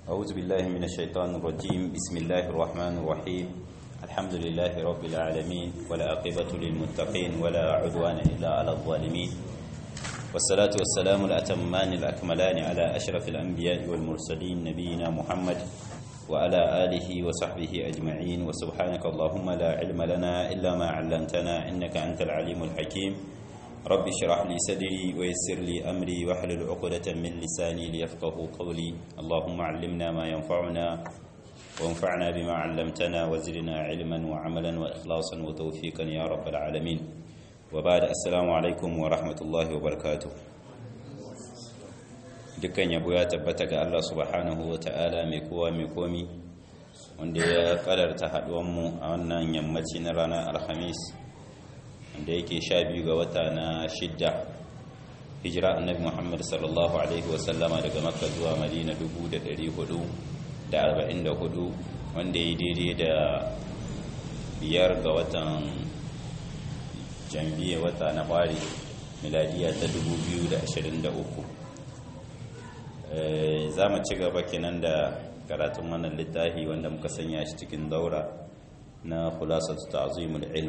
أعوذ بالله من الشيطان الرجيم بسم الله الرحمن الرحيم الحمد لله رب العالمين ولا عقبة للمتقين ولا عدوان إلا على الظالمين والصلاة والسلام الأتمان الأكملان على أشرف الأنبياء والمرسلين نبينا محمد وعلى آله وصحبه أجمعين وسبحانك اللهم لا علم لنا إلا ما علمتنا إنك أنت العليم الحكيم رب اشرح لي صدري ويسر لي أمري واحلل عقدة من لساني ليفقه قولي اللهم علمنا ما ينفعنا وانفعنا بما علمتنا وزدنا علما وعملا وإخلاصا وتوفيقا يا رب العالمين وبعد السلام عليكم ورحمة الله وبركاته dukkan yabo ya tabbata ga Allah subhanahu wa ta'ala mai kowa mai komi wanda ya kadarta haduwanmu a wannan yammaci na ranar alhamis wanda yake sha biyu ga wata na shidda hijira annabi muhammad sallallahu alaihi wasallama daga makka zuwa madina 444 wanda ya daidai da biyar ga watan jambiya wata na fari miladiya ta 2023 za mu ci gaba kenan da karatun wannan littafi wanda muka sanya shi cikin daura na khulasatu ta'zimul ilm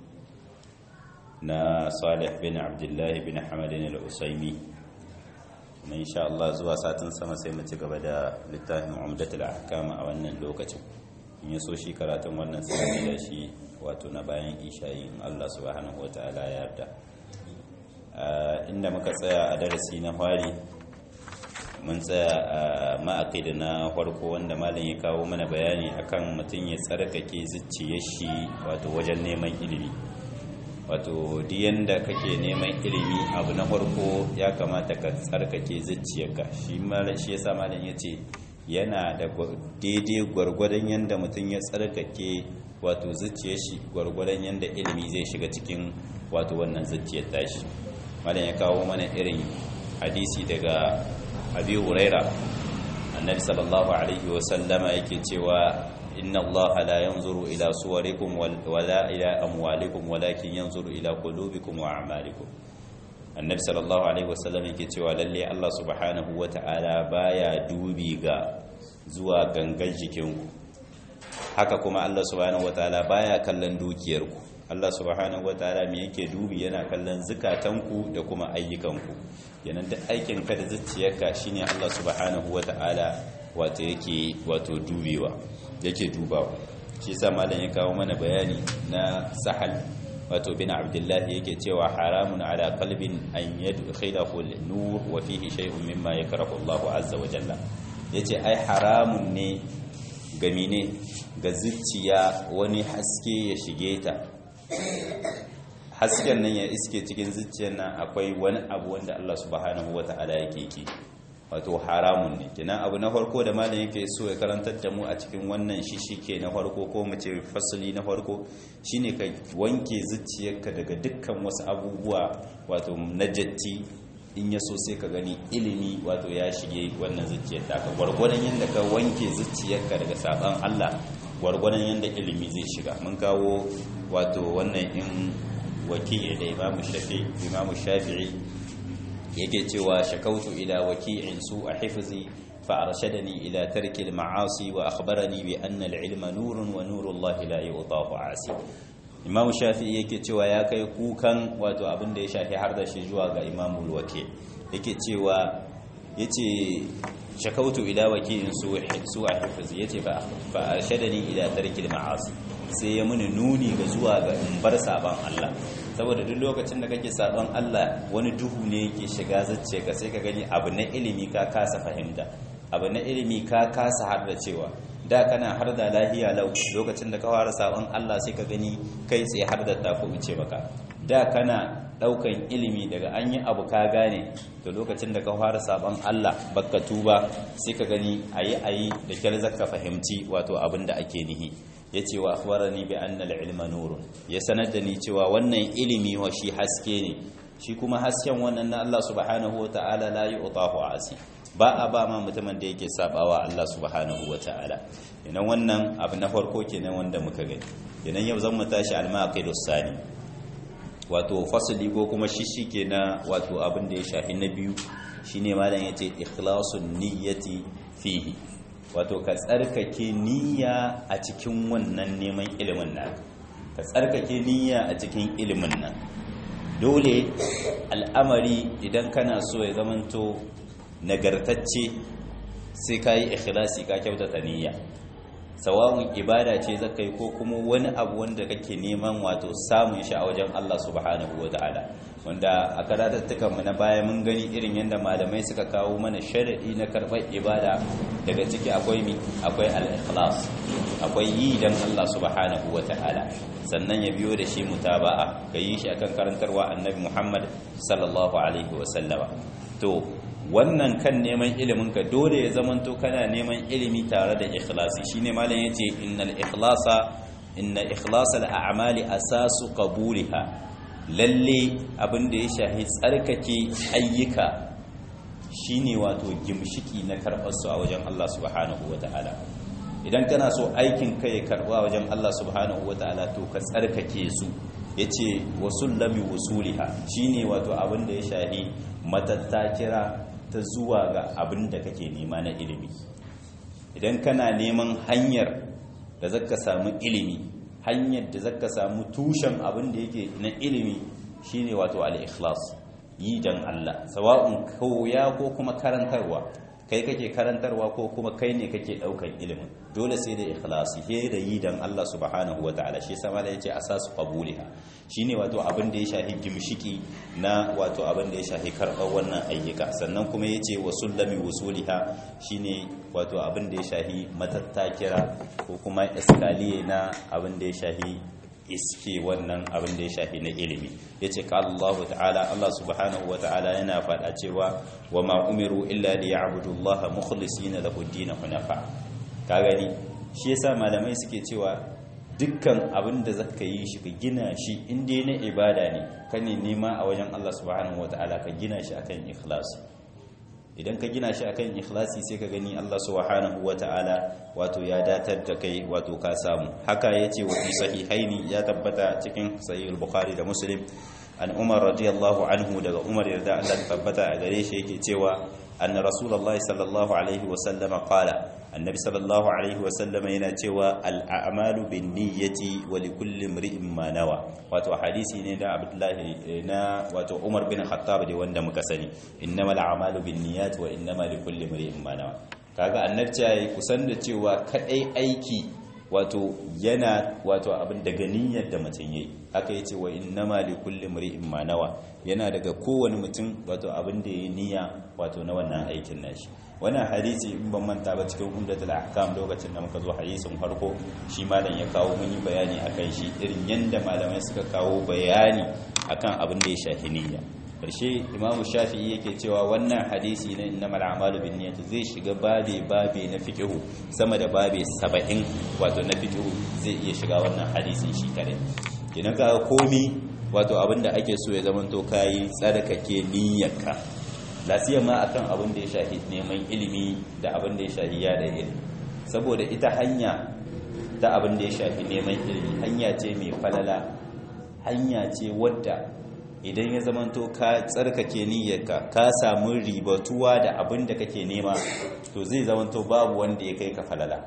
na Salih bin Abdullah bin Hamadin al-Usaimi kuma insha Allah zuwa satin sama sai mu ci gaba da littafin Umdatul Ahkam a wannan lokacin in yaso shi karatun wannan sai da shi wato na bayan isha'i Allah subhanahu wataala ya yarda inda muka tsaya a darasi na fari mun tsaya a ma'aƙida na farko wanda malam ya kawo mana bayani akan mutum ya tsarkake zuciyar shi wato wajen neman ilimi wato diyan da kake neman ilimi abu na farko ya kamata ka tsarkake zuciyarka shi shi yasa malam ya ce yana da daidai gwargwadon yadda mutum ya tsarkake wato zuciyar shi gwargwadon yadda ilimi zai shiga cikin wato wannan zuciyar tashi malam ya kawo mana irin hadisi daga abi huraira annabi sallallahu alaihi wasallama yake cewa inna allaha la yanzuru ila suwarikum wala ila amwalikum walakin yanzuru ila qulubikum wa a'malikum annabi sallallahu alaihi wasallam yake cewa lalle Allah subhanahu wata'ala baya dubi ga zuwa gangan jikinku haka kuma Allah subhanahu wata'ala baya kallon dukiyarku Allah subhanahu wataala me yake dubi yana kallon zukatanku da kuma ayyukanku yanan duk aikin ka da zuciyarka shine Allah subhanahu wataala wato yake wato dubewa yake dubawa shi yasa malam ya kawo mana bayani na sahal wato bin abdullah yake cewa haramun ala qalbin an yadkhilahu an-nur wa fihi shay'un mimma yakrahu Allah azza wa jalla yace ai haramun ne gamine ga zuciya wani haske ya shige ta hasken nan ya iske cikin zuciyar nan akwai wani abu wanda Allah subhanahu wata'ala yake ki wato haramun ne kenan abu na farko da malam yake so ya karantar da mu a cikin wannan shishike na farko ko mu ce fasali na farko shine ka wanke zuciyarka daga dukkan wasu abubuwa wato najatti in ya so sai ka gani ilimi wato ya shige wannan zuciyar taka gwargwadon yadda ka wanke zuciyarka daga saban Allah gwargwadon yadda ilimi zai shiga mun kawo wato wannan in wakili da imamu shafi imamu shafi'i yake cewa shakautu ila waki'in su a hifzi fa arshadani ila tarki al-ma'asi wa akhbarani bi anna al-ilma nurun wa nuru Allah la yu'tahu 'asi imamu shafi'i yake cewa ya kai kukan wato abin da ya shafi har da shi zuwa ga imamu al-waki yake cewa yace shakautu ila waki'in su su a hifzi yace fa arshadani ila tarki al-ma'asi sai ya muni nuni ga zuwa ga in bar saban Allah saboda duk lokacin da kake saban Allah wani duhu ne yake shiga zacce ka sai ka gani abu na ilimi ka kasa fahimta abu na ilimi ka kasa har da cewa da kana har da lahiya lau lokacin da ka fara saban Allah sai ka gani kai tsaye har da tafi wuce maka da kana daukan ilimi daga an yi abu ka gane to lokacin da ka fara saban Allah baka tuba sai ka gani ayi ayi da kyar zaka fahimci wato abin da ake nihi yace wa akhbarani bi anna al-ilma nurun ya sanar da ni cewa wannan ilimi wa shi haske ne shi kuma hasken wannan na Allah subhanahu wataala la yu'tahu asi ba a ba ma mutumin da yake sabawa Allah subhanahu wataala idan wannan abu na farko kenan wanda muka gani idan yau zan mu tashi al-maqidus sani wato fasali ko kuma shishike na wato abin da ya shafi na biyu shine malam yace ikhlasun niyyati fihi wato ka tsarkake niyya a cikin wannan neman ilimin nan ka tsarkake niyya a cikin ilimin nan dole al'amari idan kana so ya zamanto nagartacce sai ka yi ikhlasi ka kyautata niyya sawa'un ibada ce zaka yi ko kuma wani abu wanda kake neman wato samun shi a wajen Allah subhanahu wata'ala wanda a karatattukan mu na baya mun gani irin yadda malamai suka kawo mana sharadi na karɓar ibada daga ciki akwai mi akwai al-ikhlas akwai yi dan Allah subhanahu wata'ala sannan ya biyo da shi mutaba'a ka yi shi akan karantarwa annabi Muhammad sallallahu alaihi wa sallama to wannan kan neman ilimin ka dole ya zamanto kana neman ilimi tare da ikhlasi shine malam yace innal ikhlasa inna ikhlasal a'mali asasu qabuliha lalle abinda ya shahi tsarkake ayyuka shine wato gimshiki na karbar su a wajen Allah subhanahu wataala idan kana so aikin ka ya karba wajen Allah subhanahu wataala to ka tsarkake su yace wasullami wusuliha shine wato abinda ya shahi matattakira ta zuwa ga abin da kake nema na ilimi idan kana neman hanyar da zaka samu ilimi hanyar da zaka samu tushen abin da yake na ilimi shine wato al-ikhlas yi dan Allah sawa'un koya ko kuma karantarwa kai kake karantarwa ko kuma kai ne kake daukan ilimin dole sai da ikhlasi he da yi dan Allah subhanahu wataala shi sama da yace asasu qabuliha shine wato abin da ya shahi gimshiki na wato abin da ya shahi karɓar wannan ayyuka sannan kuma yace wasullami wusuliha shine wato abin da ya shahi matattakira ko kuma iskaliye na abin da ya shahi iske wannan abin da ya shafi na ilimi ya ce ka Allah ta'ala Allah subhanahu wa ta'ala yana faɗa cewa wa ma umiru illa li ya'budu Allah mukhlisina lahu ad hunafa ka gani shi yasa malamai suke cewa dukkan abin da zaka yi shi ka gina shi in dai na ibada ne ka ne nema a wajen Allah subhanahu wa ta'ala ka gina shi akan ikhlasi idan ka gina shi akan ikhlasi sai ka gani Allah subhanahu wata'ala wato ya datar da kai wato ka samu haka yace wa fi sahihaini ya tabbata cikin sahih al-bukhari da muslim an umar radiyallahu anhu daga umar yarda Allah tabbata a gare shi yake cewa anna rasulullahi sallallahu alaihi wa sallam qala annabi sallallahu alaihi wa sallam yana cewa al-a'malu bin-niyyati wa likulli imri'in ma nawa wato hadisi ne da abdullahi na wato umar bin khattab da wanda muka sani innamal a'malu bin-niyyati wa innamal likulli imri'in ma nawa kaga annabci yayi kusan da cewa kadai aiki wato yana wato abin daga niyyar da mutum yayi haka yace wa innama likulli imri'in ma nawa yana daga kowane mutum wato abin da yayi niyya wato na wannan aikin nashi wannan hadisi in ban manta ba cikin umdatul ahkam lokacin da muka zo hadisin farko shi malam ya kawo mun yi bayani akan shi irin yanda malamai suka kawo bayani akan abin da ya shafi niyya karshe imamu shafi'i yake cewa wannan hadisi na innamal a'malu binniyati zai shiga babe babe na fiqhu sama da babe 70 wato na fiqhu zai iya shiga wannan hadisin shi kare kenan ga komi wato abinda ake so ya zamanto kai tsarkake niyyarka lafiya ma akan abin da ya shafi neman ilimi da abin da ya shafi yada ilimi saboda ita hanya ta abin da ya shafi neman ilimi hanya ce mai falala hanya ce wadda idan ya zamanto ka tsarkake niyyarka ka samu ribatuwa da abin da kake nema to zai zamanto babu wanda ya kai ka falala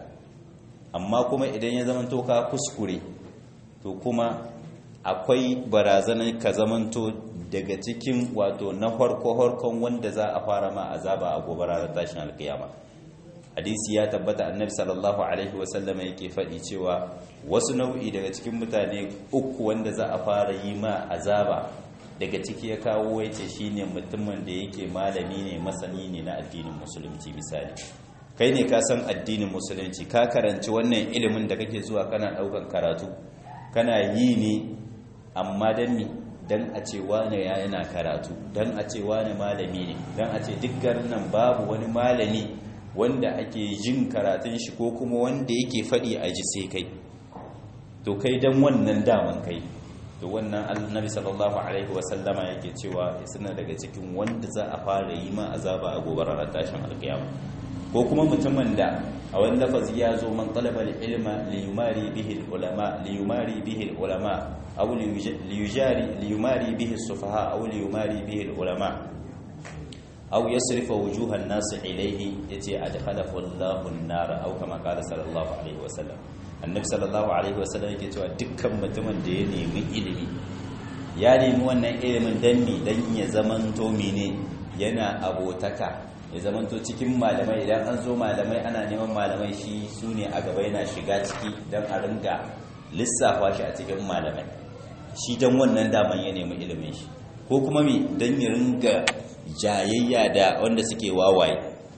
amma kuma idan ya zamanto ka kuskure to kuma akwai barazanar ka zamanto daga cikin wato na harko-harkon wanda za a fara ma azaba a gobe ranar tashin alkiyama hadisi ya tabbata annabi sallallahu alaihi wasallama yake faɗi cewa wasu nau'i daga cikin mutane uku wanda za a fara yi ma azaba daga ciki ya kawo ya ce shi ne mutumin da yake malami ne masani ne na addinin musulunci misali kai ne ka san addinin musulunci ka karanci wannan ilimin da kake zuwa kana ɗaukan karatu kana yi ne amma don ni don a ce wane ya yana karatu don a ce wane malami ne don a ce duk garin nan babu wani malami wanda ake jin karatun shi ko kuma wanda yake faɗi a ji sai kai to kai don wannan daman kai to wannan annabi sallallahu alaihi wasallama yake cewa suna daga cikin wanda za a fara yi ma azaba a gobe ranar tashin alkiyama ko kuma mutumin da a wani lafazi ya zo man talaba ilma li yumari bihi ulama li yumari bihi ulama aw li yujari li yumari bihi sufaha aw li yumari bihi ulama aw yasrifa wujuhan nas ilayhi yace adkhalahu Allahu an-nar aw kama qala sallallahu alaihi wasallam annabi sallallahu alaihi wasallam yake cewa dukkan mutumin da ya nemi ilimi ya nemi wannan ilimin dan mi dan ya zamanto mene yana abotaka ya zamanto cikin malamai idan an zo malamai ana neman malamai shi su ne a gaba yana shiga ciki don a ringa lissafa shi a cikin malamai shi don wannan daman ya nemi ilimin shi ko kuma mi don ya ringa jayayya da wanda suke wawaye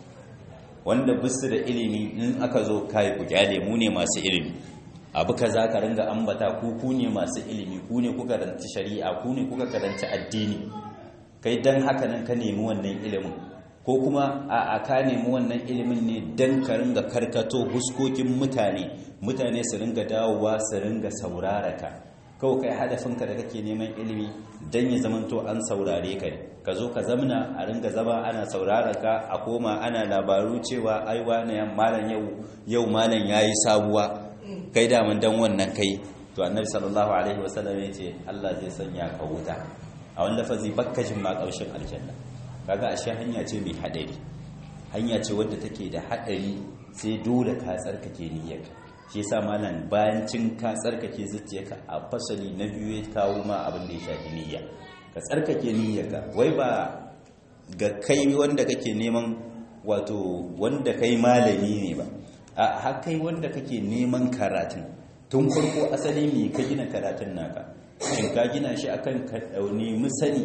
wanda bisu da ilimi in aka zo kai ku kyale mu ne masu ilimi abu kaza ka ringa ambata ku ku ne masu ilimi ku ne kuka karanci shari'a ku ne kuka karanci addini kai dan haka nan ka nemi wannan ilimin ko kuma a ka nemi wannan ilimin ne dan ka ringa karkato huskokin mutane mutane su ringa dawowa su ringa saurara ka kawai kai hadafinka da kake neman ilimi dan ya zamanto an saurare ka ka zo ka zamna a ringa zama ana saurara ka a koma ana labaru cewa ai wani malam yau yau malam yayi sabuwa kai daman dan wannan kai to annabi sallallahu alaihi wasallam ya ce Allah zai sanya ka wuta a wanda fazi bakkashin ma kaushin aljanna kaga ashe hanya ce mai hadari hanya ce wadda take da hadari sai dole ka tsarkake niyyarka shi yasa malam bayan cin ka tsarkake zuciyarka a fasali na biyu ya kawo ma abin da ya shafi niyya ka tsarkake niyyarka wai ba ga kai wanda kake neman wato wanda kai malami ne ba a har kai wanda kake neman karatun tun farko asali me ka gina karatun naka shin ka gina shi akan ka dauni musani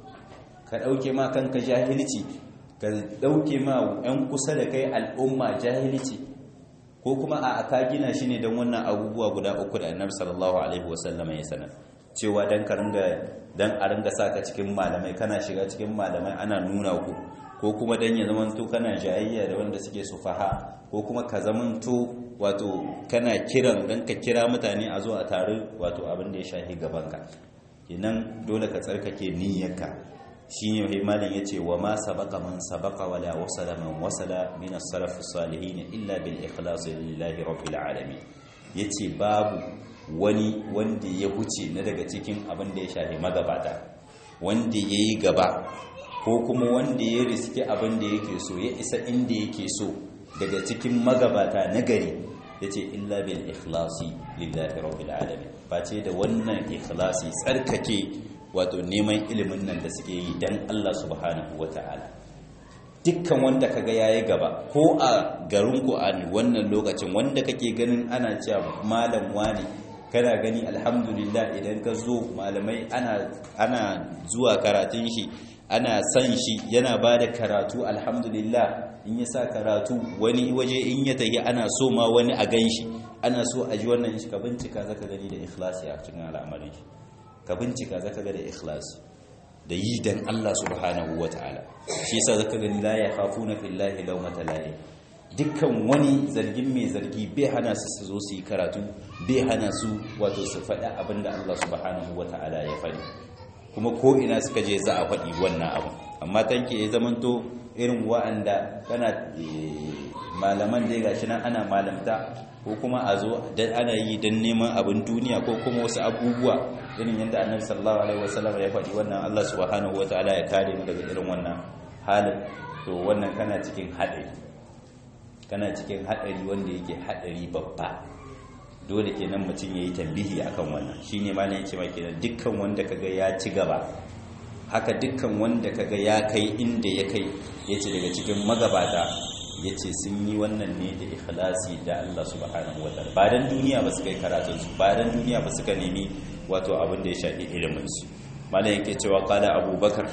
ka dauke ma kanka jahilci ka dauke ma yan kusa da kai al'umma jahilci ko kuma a ka gina shi ne don wannan abubuwa guda uku da annabi sallallahu alaihi wasallam ya sanar cewa dan ka ringa dan a ringa saka cikin malamai kana shiga cikin malamai ana nuna ku ko kuma dan ya zamanto kana jayayya da wanda suke sufaha ko kuma ka zamanto wato kana kiran dan ka kira mutane a zo a tare wato abin da ya shahi gabanka kenan dole ka tsarkake niyyarka shine mai malam yace wa ma sabaqa man sabaqa wala wasala man wasala min as-salaf as-salihin illa bil ikhlas lillahi rabbil alamin yace babu wani wanda ya huce na daga cikin abin da ya shafi magabata wanda yayi gaba ko kuma wanda ya riske abin da yake so ya isa inda yake so daga cikin magabata na gari yace illa bil ikhlasi lillahi rabbil alamin face da wannan ikhlasi tsarkake wato neman ilimin nan da suke yi dan Allah subhanahu wataala dukkan wanda kaga yayi gaba ko a garin ku a wannan lokacin wanda kake ganin ana cewa malam wani kana gani alhamdulillah idan ka zo malamai ana ana zuwa karatun shi ana san shi yana ba da karatu alhamdulillah in ya sa karatu wani waje in ya tafi ana so ma wani a gan shi ana so a ji wannan shi ka bincika zaka gani da ikhlasi a cikin al'amarin shi ka bincika zaka ga da ikhlasi da yi dan Allah subhanahu wataala shi yasa zaka gani la yakhafuna fillahi lawmata lahi dukkan wani zargin mai zargi bai hana su su zo su yi karatu bai hana su wato su faɗi abinda Allah subhanahu wataala ya faɗi kuma ko ina suka je za a faɗi wannan abu amma tanke ya zamanto irin wa'anda kana malaman dai gashi nan ana malamta ko kuma a zo dan ana yi dan neman abin duniya ko kuma wasu abubuwa irin yadda annabi sallallahu alaihi wasallam ya faɗi wannan Allah subhanahu wataala ya kare mu daga irin wannan halin to wannan kana cikin haɗari kana cikin haɗari wanda yake haɗari babba dole kenan mutum yayi tambihi akan wannan shine ma ne yace ma kenan dukkan wanda kaga ya ci gaba haka dukkan wanda kaga ya kai inda ya kai yace daga cikin magabata yace sun yi wannan ne da ikhlasi da Allah subhanahu wataala ba dan duniya ba su kai karatun su ba dan duniya ba suka nemi wato abin da ya shafi ilimin su malam yake cewa qala abubakar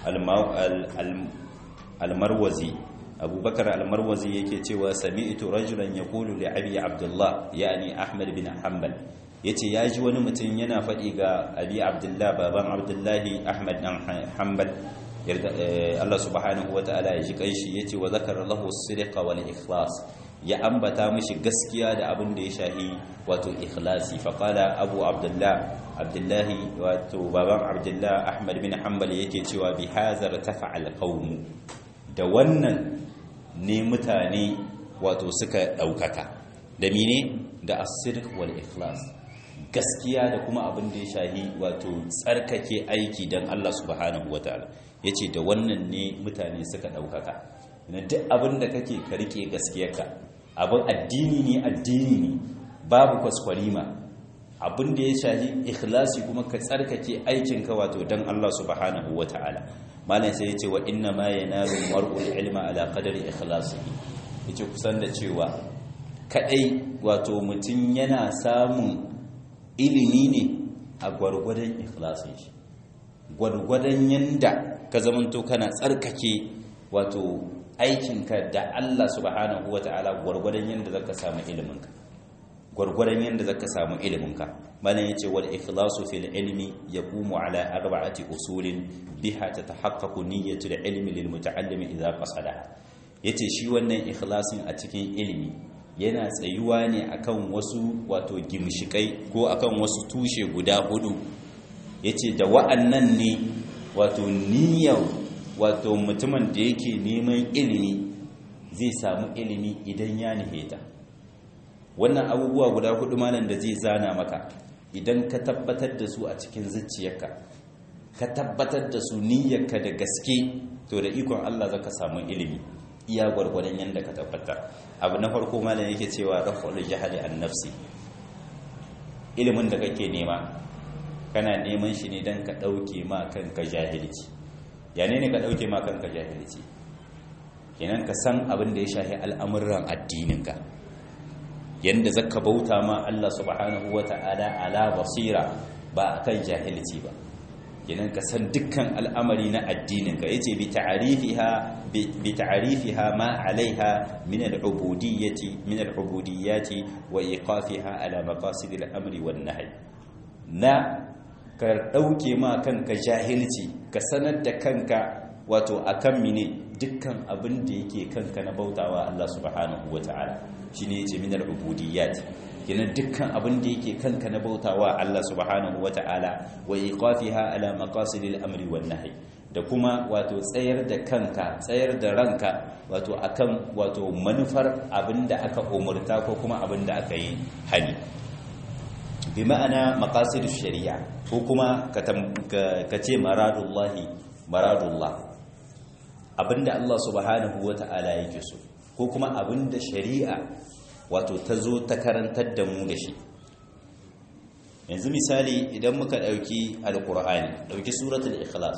al-marwazi abubakar al-marwazi yake cewa sami'tu rajulan yaqulu li abi abdullah yani ahmad bin hanbal yace yaji wani mutum yana faɗi ga abi abdullah baban abdullahi ahmad dan hanbal Allah subhanahu wataala ya ji kanshi yace wa zakara lahu as-sidqa wal ikhlas ya ambata mishi gaskiya da abin da ya shahi wato ikhlasi fa qala abu abdullah abdullahi wato baban abdullah ahmad bin hanbal yake cewa bi hazar tafa'al qaum da wannan ne mutane wato suka ɗaukaka da mine da asirk wal ikhlas gaskiya da kuma abin da ya shahi wato tsarkake aiki don Allah subhanahu wa ta'ala yace da wannan ne mutane suka daukaka na duk abin da kake ka rike gaskiyarka abin addini ne addini ne babu kwaskwarima abin da ya shahi ikhlasi kuma ka tsarkake aikinka wato dan Allah subhanahu wataala malam sai yace wa inna ma yanalu mar'ul ilma ala qadari ikhlasihi yace kusan da cewa kadai wato mutum yana samun ilimi ne a gwargwadon ikhlasin shi gwargwadon yanda ka zamanto kana tsarkake wato aikinka da Allah subhanahu wata'ala gwargwadon yanda zaka samu iliminka gwargwadon yanda zaka samu iliminka malam yace wal ikhlasu fil ilmi yaqumu ala arba'ati usulin biha tatahaqqaqu niyyatu al ilmi lil muta'allim idha qasada yace shi wannan ikhlasin a cikin ilimi yana tsayuwa ne akan wasu wato gimshikai ko akan wasu tushe guda hudu yace da wa'annan ne wato niyyar wato mutumin da yake neman ilimi zai samu ilimi idan ya niheta wannan abubuwa guda hudu malam da zai zana maka idan ka tabbatar da su a cikin zuciyarka ka tabbatar da su niyyarka da gaske to da ikon Allah zaka samu ilimi iya gwargwadon yanda ka tabbatar abu na farko malam yake cewa raf'ul jahli an nafsi ilimin da kake nema kana neman shi ne dan ka dauke ma kanka jahilci ya ne ka dauke ma kanka jahilci kenan ka san abin da ya shafi al'amuran addininka yanda zaka bauta ma Allah subhanahu wata'ala ala basira ba akan jahilci ba kenan ka san dukkan al'amari na addininka yace bi ta'rifiha bi ta'rifiha ma 'alayha min al-ubudiyyati min al-ubudiyyati wa iqafiha ala maqasid al-amri wan nahy na ka dauke ma kanka jahilci ka sanar da kanka wato akan mine dukkan abin da yake kanka na bautawa Allah subhanahu wata'ala shine yace min al-ubudiyyat kenan dukkan abin da yake kanka na bautawa Allah subhanahu wata'ala wa iqafiha ala maqasidil amri wan nahy da kuma wato tsayar da kanka tsayar da ranka wato akan wato manufar abin da aka umurta ko kuma abin da aka yi hani bi ma'ana maqasidish shari'a ko kuma ka ce maradullahi maradullah abinda Allah subhanahu wata'ala yake so ko kuma abinda shari'a wato ta zo ta karantar da mu da shi yanzu misali idan muka dauki alqur'ani dauki suratul ikhlas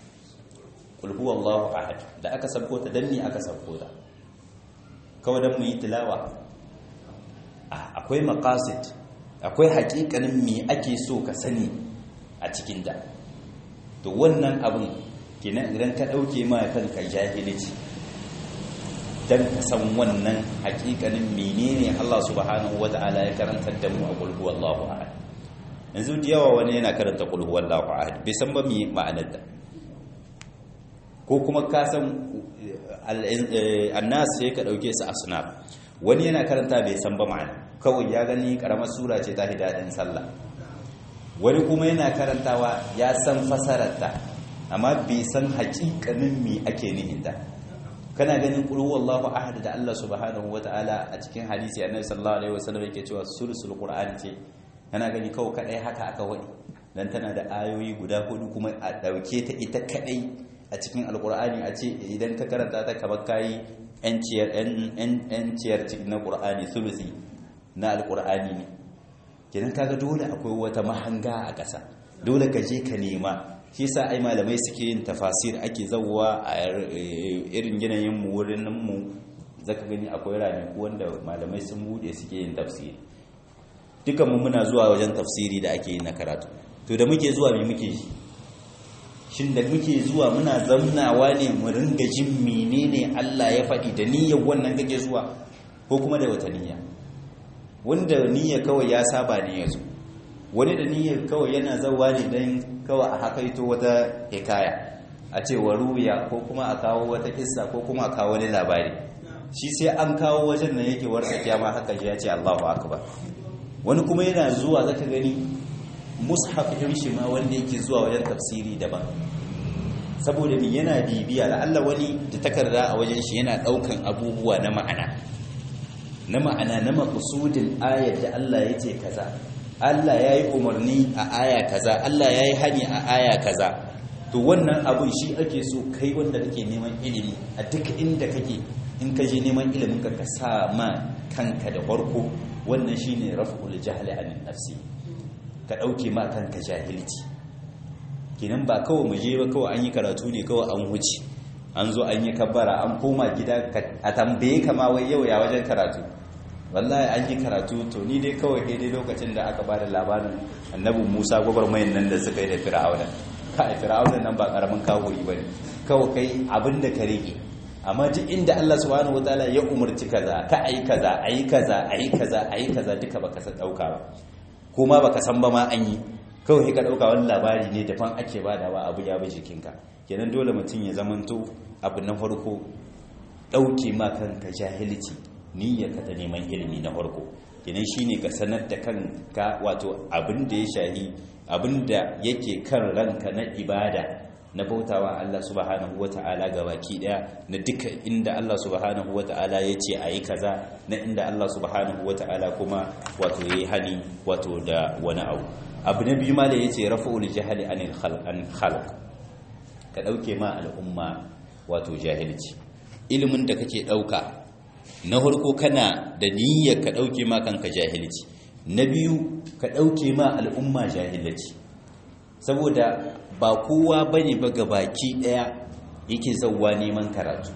qul huwallahu ahad da aka sabko ta danni aka sabko ta kawai dan mu yi tilawa akwai maqasid akwai hakikanin me ake so ka sani a cikin da to wannan abin kenan idan ka dauke ma kanka jahilci dan ka san wannan hakikanin menene Allah subhanahu wataala ya karantar da mu a qul huwallahu ahad yanzu da yawa wani yana karanta qul huwallahu ahad bai san ba me ma'anar da ko kuma ka san annas sai ka dauke su asnaf wani yana karanta bai san ba ma'ana kawai ya gani karamar sura ce ta hidadin sallah wani kuma yana karantawa ya san fasararta amma bai san hakikanin me ake nihinta kana ganin qul huwallahu ahad da Allah subhanahu wataala a cikin hadisi annabi sallallahu alaihi wasallam yake cewa sulusul qur'ani ce kana gani kawai kadai haka aka wadi dan tana da ayoyi guda hudu kuma a dauke ta ita kadai a cikin alqur'ani a ce idan ka karanta ta kamar kai yanciyar yanciyar cikin na qur'ani sulusi na alqur'ani ne kenan kaga dole akwai wata mahanga a ƙasa dole ka je ka nema shi sa ai malamai suke yin tafasir ake zawwa a irin yanayin mu wurin mu zaka gani akwai ranaku wanda malamai sun bude suke yin tafsiri dukan mu muna zuwa wajen tafsiri da ake yi na karatu to da muke zuwa me muke shi shin da muke zuwa muna zamnawa ne mu ringa jin menene Allah ya faɗi da niyyar wannan kake zuwa ko kuma da wata niyya wanda niyya kawai ya saba ne yazo wani da niyyar kawai yana zawa ne don kawai a hakaito wata hikaya a ce wa ruya ko kuma a kawo wata kissa ko kuma a kawo wani labari shi sai an kawo wajen nan yake warsa kyama haka ya ce Allahu akbar wani kuma yana zuwa zaka gani mushaf din shi ma wanda yake zuwa wajen tafsiri daban saboda ni yana bibiya Allah wani da takarda a wajen shi yana daukan abubuwa na ma'ana na ma'ana na maqsudin ayat da Allah yace kaza Allah ya yi umarni a aya kaza Allah ya yi hani a aya kaza to wannan abun shi ake so kai wanda kake neman ilimi a duk inda kake in ka je neman ilimin ka ka sa ma kanka da farko wannan shine raf'ul jahli anin nafsi ka dauke ma kanka jahilci kinan ba kawai mu je ba kawai an yi karatu ne kawai an huce an zo an yi kabbara an koma gida a tambaye kama wai yau ya wajen karatu wallahi an yi karatu to ni dai kawai dai lokacin da aka bada labarin annabi Musa gwagwarmayin nan da suka yi da Fir'auna kai Fir'auna nan ba karamin kawuri bane kawai kai abinda ka rike amma duk inda Allah subhanahu wataala ya umarci kaza ka ayi kaza ayi kaza ayi kaza ayi kaza duka baka san dauka ba kuma baka san ba ma an yi kawai ka dauka wani labari ne daban ake badawa abu ya bi jikinka kenan dole mutum ya zamanto abu na farko dauke ma kanka jahilci niyyarka ta neman ilimi na farko kenan shine ka sanar da kanka wato abin da ya shahi abin da yake kan ranka na ibada na bautawa Allah subhanahu wata'ala baki daya na duka inda Allah subhanahu wata'ala ya ce a yi kaza na inda Allah subhanahu wata'ala kuma wato ya yi hani wato da wani abu abu na biyu ma da ya ce rafa'ul jahali anil khalq ka dauke ma al'umma wato jahilci ilimin da kake dauka na farko kana da niyyar ka dauke ma kanka jahilci na biyu ka dauke ma al'umma jahilci saboda ba kowa bane ba baki daya yake zauwa neman karatu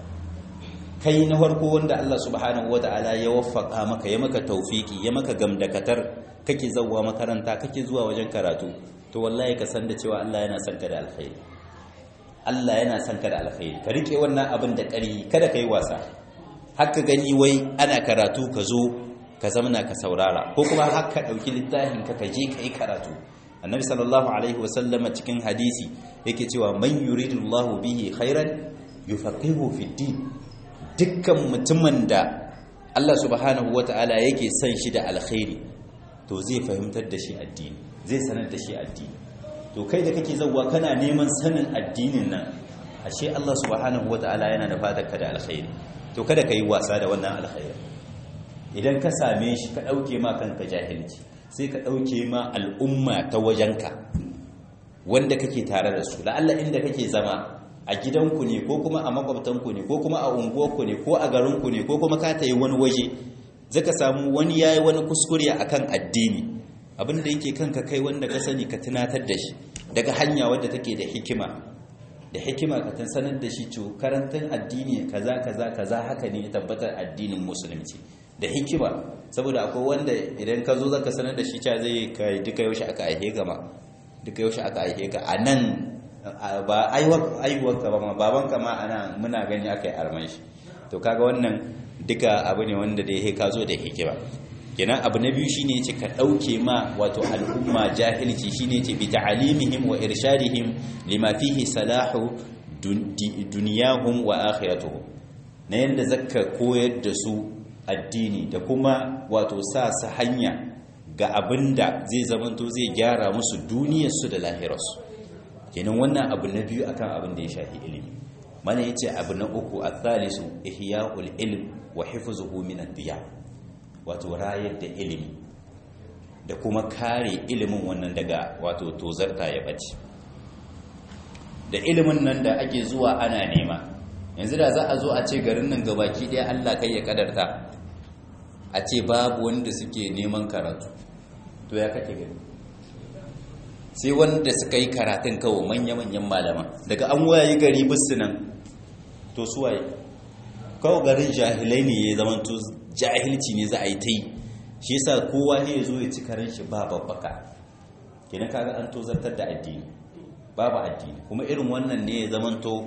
kai na farko wanda Allah subhanahu wataala ya waffaka maka ya maka taufiki ya maka gamdakatar kake zauwa makaranta kake zuwa wajen karatu to wallahi ka san da cewa Allah yana son ka da alkhairi Allah yana son ka da alkhairi ka rike wannan abin da ƙari kada ka yi wasa haka gani wai ana karatu ka zo ka zamana ka saurara ko kuma haka ɗauki littafin ka ka je ka yi karatu annabi sallallahu alaihi wasallama cikin hadisi yake cewa man yuridullahu bihi khairan yufaqihu fi din dukkan mutumin da Allah subhanahu wataala yake son shi da alkhairi to zai fahimtar da shi addini zai sanar da shi addini to kai da kake zauwa kana neman sanin addinin nan ashe Allah subhanahu wataala yana da fadarka da alkhairi to kada ka yi wasa da wannan alkhairi idan ka same shi ka ɗauke ma kanka jahilci sai ka ɗauke ma al'umma ta wajenka wanda kake tare da su la'alla inda kake zama a gidanku ne ko kuma a makwabtanku ne ko kuma a unguwarku ne ko a garinku ne ko kuma ka ta yi wani waje zaka samu wani yayi wani kuskure akan addini abin da yake kanka kai wanda ka sani ka tunatar da shi daga hanya wadda take da hikima da hikima ka tan sanar da shi to karantar addini kaza kaza kaza haka ne tabbatar addinin musulunci da hikima saboda akwai wanda idan ka zo zaka sanar da shi cewa zai kai duka yaushe aka aihe ka ma duka yaushe aka aihe ka anan ba aiwuwar ka ba ma baban ka ma ana muna gani aka yi arman shi to kaga wannan duka abu ne wanda da ya ka zo da hikima kenan abu na biyu shine yace ka dauke ma wato al'umma jahilci shine yace bi ta'alimihim wa irshadihim lima fihi salahu dunyahum wa akhiratuhum na yanda zakka koyar da su addini da kuma wato sa su hanya ga abinda zai zamanto zai gyara musu duniyarsu da lahirarsu kenan wannan abu na biyu akan abin da ya shafi ilimi mana yace abu na uku athalisu ihya'ul ilm wa hifzuhu min ad-diya wato rayar da ilimi da kuma kare ilimin wannan daga wato tozarta ya bace da ilimin nan da ake zuwa ana nema yanzu da za a zo a ce garin nan gabaki ɗaya Allah kai ya kadarta a ce babu wanda suke neman karatu to ya kake gani sai wanda suka yi karatun kawo manya-manyan malama daga an waye gari bisu nan to suwaye kawo garin jahilai ne ya zama to jahilci ne za a yi ta yi shi yasa kowa ne ya zo ya ci karen shi ba babbaka kenan kaga an tozartar da addini babu addini kuma irin wannan ne ya zama to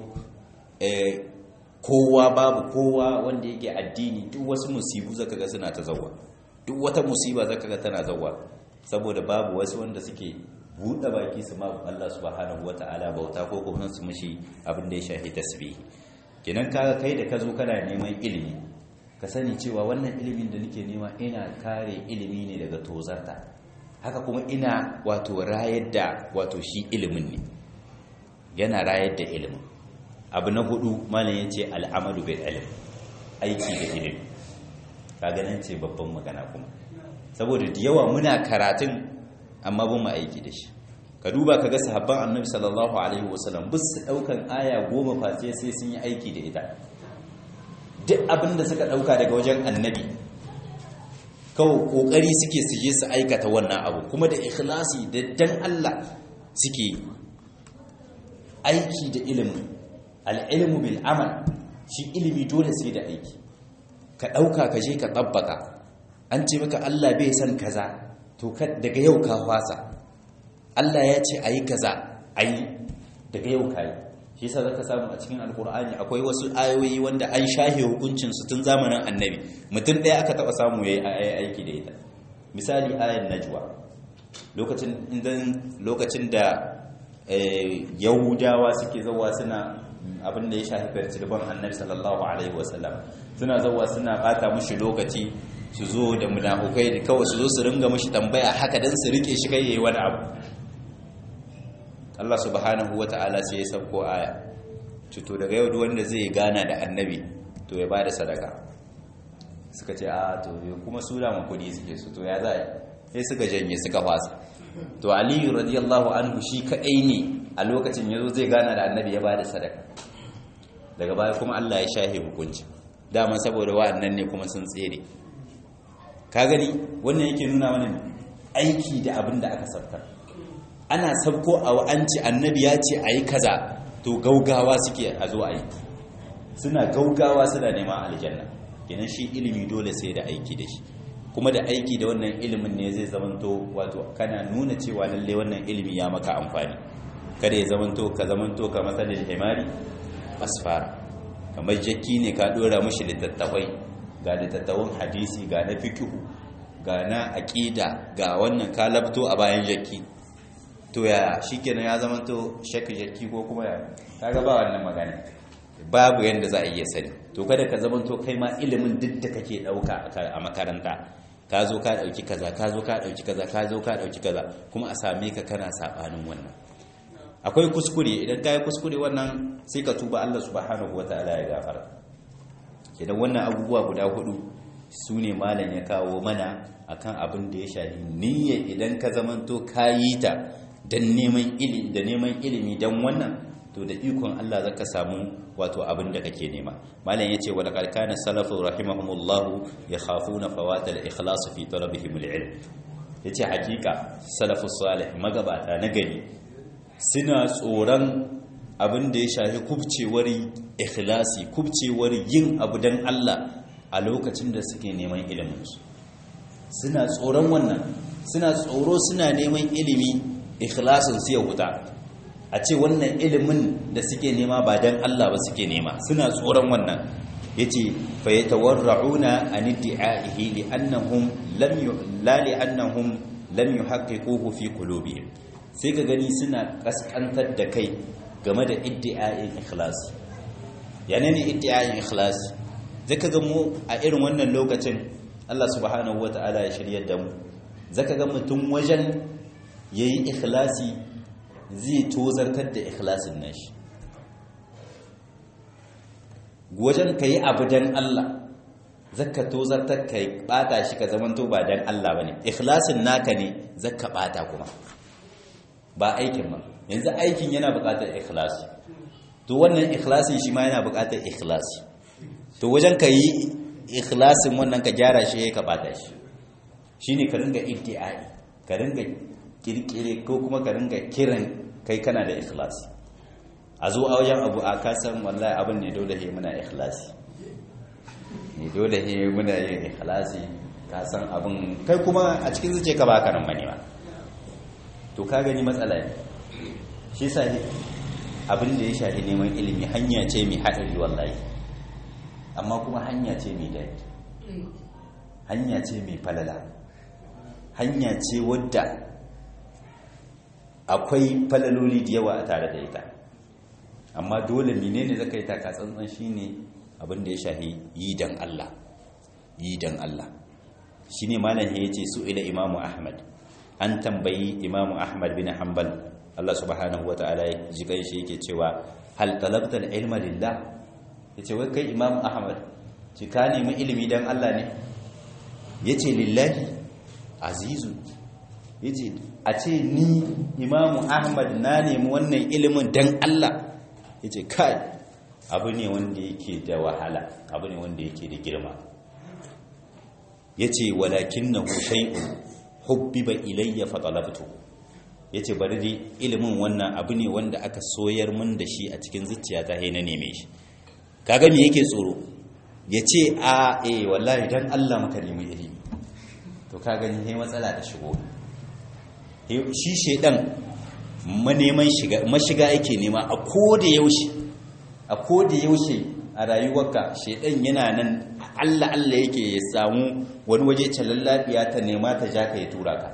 kowa babu kowa wanda yake addini duk wasu musibu zaka ga suna ta zawa duk wata musiba zaka ga tana zawa saboda babu wasu wanda suke buɗe baki su ma Allah subhanahu wata'ala bauta ko kuma su mishi abin da ya shafi tasbih kenan kaga kai da ka zo kana neman ilimi ka sani cewa wannan ilimin da nake nema ina kare ilimi ne daga tozarta haka kuma ina wato rayar da wato shi ilimin ne yana rayar da ilimin abu na hudu malam ya ce al'amalu bil ilm aiki da ilimi kaga nan ce babban magana kuma saboda da yawa muna karatun amma ba mu aiki da shi ka duba ka ga sahabban annabi sallallahu alaihi wasallam bus su daukan aya goma face sai sun yi aiki da ita duk abin da suka dauka daga wajen annabi kawai kokari suke su je su aikata wannan abu kuma da ikhlasi da dan Allah suke aiki da ilimi al-ilmu bil amal shi ilimi dole sai da aiki ka dauka ka je ka tabbaka an ce maka Allah bai san kaza to daga yau ka fasa Allah ya ce ayi kaza ayi daga yau kai shi yasa zaka samu a cikin alkur'ani akwai wasu ayoyi wanda an shahe hukuncin su tun zamanin annabi mutum ɗaya aka taba samu yayi aiki da ita misali ayan najwa lokacin idan lokacin da yahudawa suke zawa suna abin da ya shafi firtirban annabi sallallahu alaihi wasallam suna zawa suna bata mushi lokaci su zo da munafukai da kawai su zo su ringa mushi tambaya haka dan su rike shi kai yayi wani abu Allah subhanahu ta'ala sai ya sauko aya to daga yau duk wanda zai gana da annabi to ya bada sadaka suka ce a to kuma su da kudi suke su to ya za sai suka janye suka fasa to aliyu radiyallahu anhu shi kadai ne a lokacin yazo zai gana da annabi ya bada sadaka daga baya kuma Allah ya shahe hukunci dama saboda wa'annan ne kuma sun tsere ka gani wannan yake nuna mana aiki da abin da aka sabtar ana sabko a wa'anci annabi ya ce a yi kaza to gaugawa suke a zo a yi suna gaugawa suna neman aljanna kenan shi ilimi dole sai da aiki da shi kuma da aiki da wannan ilimin ne zai zamanto wato kana nuna cewa lalle wannan ilimi ya maka amfani kada ya zamanto ka zamanto ka matsalin himari asfara kamar jakki ne ka dora mashi littattafai ga littattafan hadisi ga na fikihu ga na aƙida ga wannan ka labto a bayan jakki to ya shikenan ya zama to shakki jakki ko kuma ya kaga ba wannan magana babu yanda za a iya sani to kada ka zama to kai ma ilimin duk da kake dauka a makaranta ka zo ka dauki kaza ka zo ka dauki kaza ka zo ka dauki kaza kuma a same ka kana sabanin wannan akwai kuskure idan ka yi kuskure wannan sai ka tuba Allah subhanahu wataala ya gafara idan wannan abubuwa guda hudu su ne malam ya kawo mana akan abin da ya shafi niyya idan ka zamanto ka yi ta dan neman ilimi da neman ilimi dan wannan to da ikon Allah zaka samu wato abin da kake nema malam yace wa laqad kana salafu rahimahumullah yakhafuna fawat al-ikhlas fi talabihim al-ilm yace hakika salafus salih magabata na gari suna tsoron abin da ya shafi kubcewar ikhlasi kubcewar yin abu dan Allah a lokacin da suke neman ilimin su suna tsoron wannan suna tsoro suna neman ilimi ikhlasin su ya wuta a ce wannan ilimin da suke nema ba dan Allah ba suke nema suna tsoron wannan yace fa yatawarrauna an idda'ihi li annahum lam la li annahum lam yuhaqqiquhu fi qulubihim sai ka gani suna kaskantar da kai game da iddi'a'in ikhlasi yana ne iddi'a'in ikhlasi zaka ga mu a irin wannan lokacin Allah subhanahu wata'ala ya shiryar da mu zaka ga mutum wajen yayi ikhlasi zai tozartar da ikhlasin nashi wajen kai abu dan Allah zaka tozartar kai bata shi ka zamanto ba dan Allah bane ikhlasin naka ne zaka bata kuma ba aikin ba yanzu aikin yana buƙatar ikhlasi to wannan ikhlasin shi ma yana buƙatar ikhlasi to wajen ka yi ikhlasin wannan ka gyara shi ka bata shi shine ka ringa iddi'ai ka ringa kirkire ko kuma ka ringa kiran kai kana da ikhlasi a zo a wajen abu a kasan wallahi abin ne dole he muna ikhlasi ne dole he muna yin ikhlasi ka san abin kai kuma a cikin zuciya ka baka nan bane ba to ka gani matsala ne shi yasa abin da ya shafi neman ilimi hanya ce mai haɗari wallahi amma kuma hanya ce mai daɗi hanya ce mai falala hanya ce wadda akwai falaloli da yawa a tare da ita amma dole menene zaka yi taka tsantsan shine abin da ya shafi yi dan Allah yi dan Allah shine malam ya ce su ila imamu ahmad an tambayi imamu ahmad bin hanbal Allah subhanahu wa ta'ala ya ji kai shi yake cewa hal talabta ilma lillah yace wai kai imamu ahmad ci ka nemi ilimi dan Allah ne yace lillahi azizu yace a ce ni imamu ahmad na nemi wannan ilimin dan Allah yace kai abu ne wanda yake da wahala abu ne wanda yake da girma yace walakinahu shay'un hubbiba ilayya fa talabtu yace bari dai ilimin wannan abu ne wanda aka soyar mun da shi a cikin zuciyata sai na neme shi kaga me yake tsoro yace a eh wallahi dan Allah muka nemi ilimi to ka gani sai matsala da shigo shi shedan maneman shiga mashiga yake nema a koda yaushe a koda yaushe a rayuwarka shedan yana nan Allah Allah yake ya samu wani waje lafiya ta nema ta ja ka ya tura ka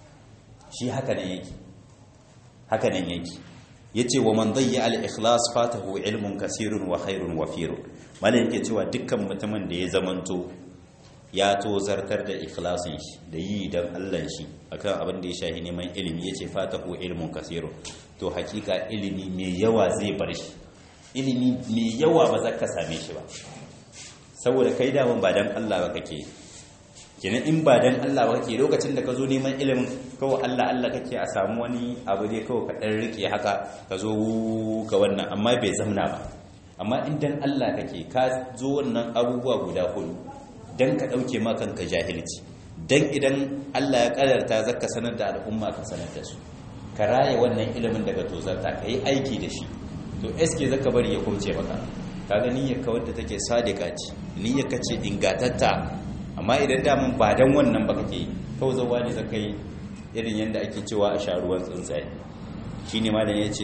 shi haka nan yake haka nan yake yace wa man dayya al ikhlas fatahu ilmun kasirun wa khairun wafirun malai yake cewa dukkan mutumin da ya zamanto ya to zartar da ikhlasin shi da yi don Allah shi akan abin da ya shahi neman ilimi yace fatahu ilmun kasirun to hakika ilimi mai yawa zai bar shi ilimi mai yawa ba za ka same shi ba saboda kai daman ba dan Allah ba kake kenan in ba dan Allah ba kake lokacin da ka zo neman ilimin kawai Allah Allah kake a samu wani abu dai kawai ka dan rike haka ka zo ga wannan amma bai zamna ba amma in dan Allah kake ka zo wannan abubuwa guda hudu dan ka dauke ma kanka jahilci dan idan Allah ya kadarta zaka sanar da al'umma ka sanar da su ka raye wannan ilimin daga tozarta ka yi aiki da shi to eske zaka bari ya kumce maka kaga niyyar ka wadda take sadika ce niyyar ka ce ingatatta amma idan daman ba dan wannan ba kake kawai zawa ne zaka yi irin yanda ake cewa a sha ruwan tsuntsaye shine malam yace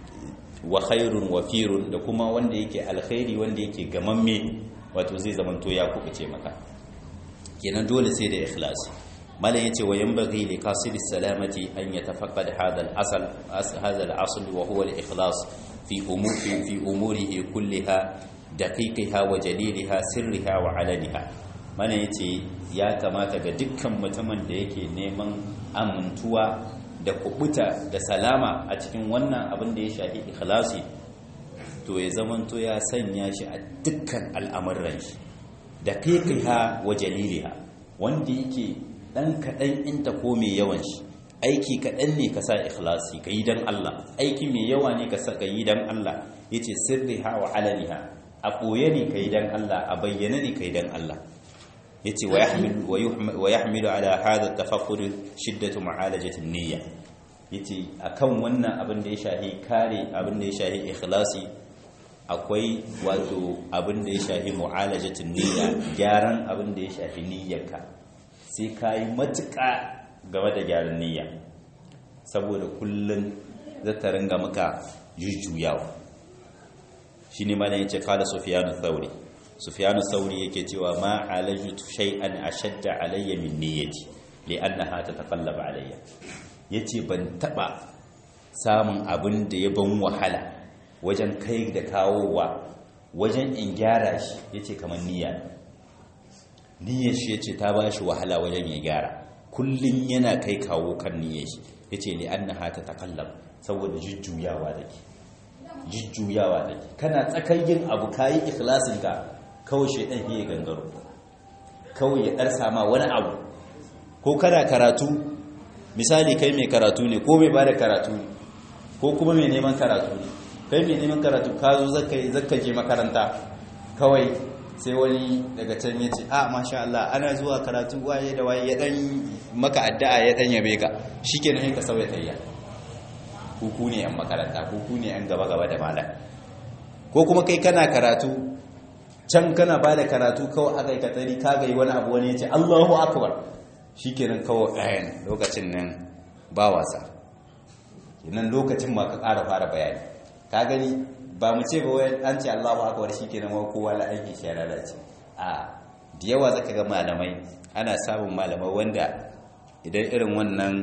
wa khairun wafirun da kuma wanda yake alkhairi wanda yake gamamme wato zai zamanto ya kubuce maka kenan dole sai da ikhlasi malam yace wa yanbaghi li qasid salamati an yatafaqqad hadha al-asl hadha al-asl wa huwa al-ikhlas fi umuri fi umurihi kulliha daqiqiha wa jaliliha sirriha wa alaniha malam yace ya kamata ga dukkan mutumin da yake neman amintuwa da kubuta da salama a cikin wannan abin da ya shafi ikhlasi to ya zamanto ya sanya shi a dukkan al'amuran shi da kaikaiha wa jaliliha wanda yake dan kaɗan inta ko mai yawan shi aiki kaɗan ne ka sa ikhlasi ka yi don Allah aiki mai yawa ne ka sa ka yi don Allah ya ce sirriha wa alaniha a ɓoye ne ka yi don Allah a bayyana ne ka yi don Allah ya ce wa ya hamilu ala hada tafakkur shiddatu ma'alajatin niyya ya ce a kan wannan abin da ya shahi kare abin da ya shahi ikhlasi akwai wato abin da ya shafi mu'alajatin niyya gyaran abin da ya shafi niyyarka sai ka yi matuƙa game da gyaran niyya saboda kullum za ta ringa maka jujjuyawa shi ne mana yace kala sufiyanu thauri sufiyanu thauri yake cewa ma alajtu shay'an ashadda alayya min niyyati li'annaha tataqallaba alayya yace ban taba samun abin da ya ban wahala wajen kai da kawowa wajen in gyara shi ya ce kamar niyya niyyar shi ya ce ta ba shi wahala wajen ya gyara kullum yana kai kawo kan niyyar shi ya ce ne an na hata takallam saboda jujjuyawa da ke jujjuyawa da ke kana tsakayin abu kayi ikhlasin ka kawai shaidan ya gangaro kawai ya ɗarsa ma wani abu ko kana karatu misali kai mai karatu ne ko mai ba da karatu ne ko kuma mai neman karatu ne kai mai neman karatu ka zo zaka je makaranta kawai sai wani daga can ya ce a masha Allah ana zuwa karatu waye da waye ya dan maka addu'a ya dan yabe ka shikenan sai ka sauya tayya kuku ne yan makaranta kuku ne yan gaba gaba da malam ko kuma kai kana karatu can kana ba da karatu kawai aka yi katari ka ga wani abu wani ya ce Allahu akbar shikenan kawai ayan lokacin nan ba wasa kenan lokacin ma ka ƙara fara bayani ka gani ba mu ce ba wai an ce Allahu akbar shikenan wa kowa la aiki shi lalace a da yawa zaka ga malamai ana samun malamai wanda idan irin wannan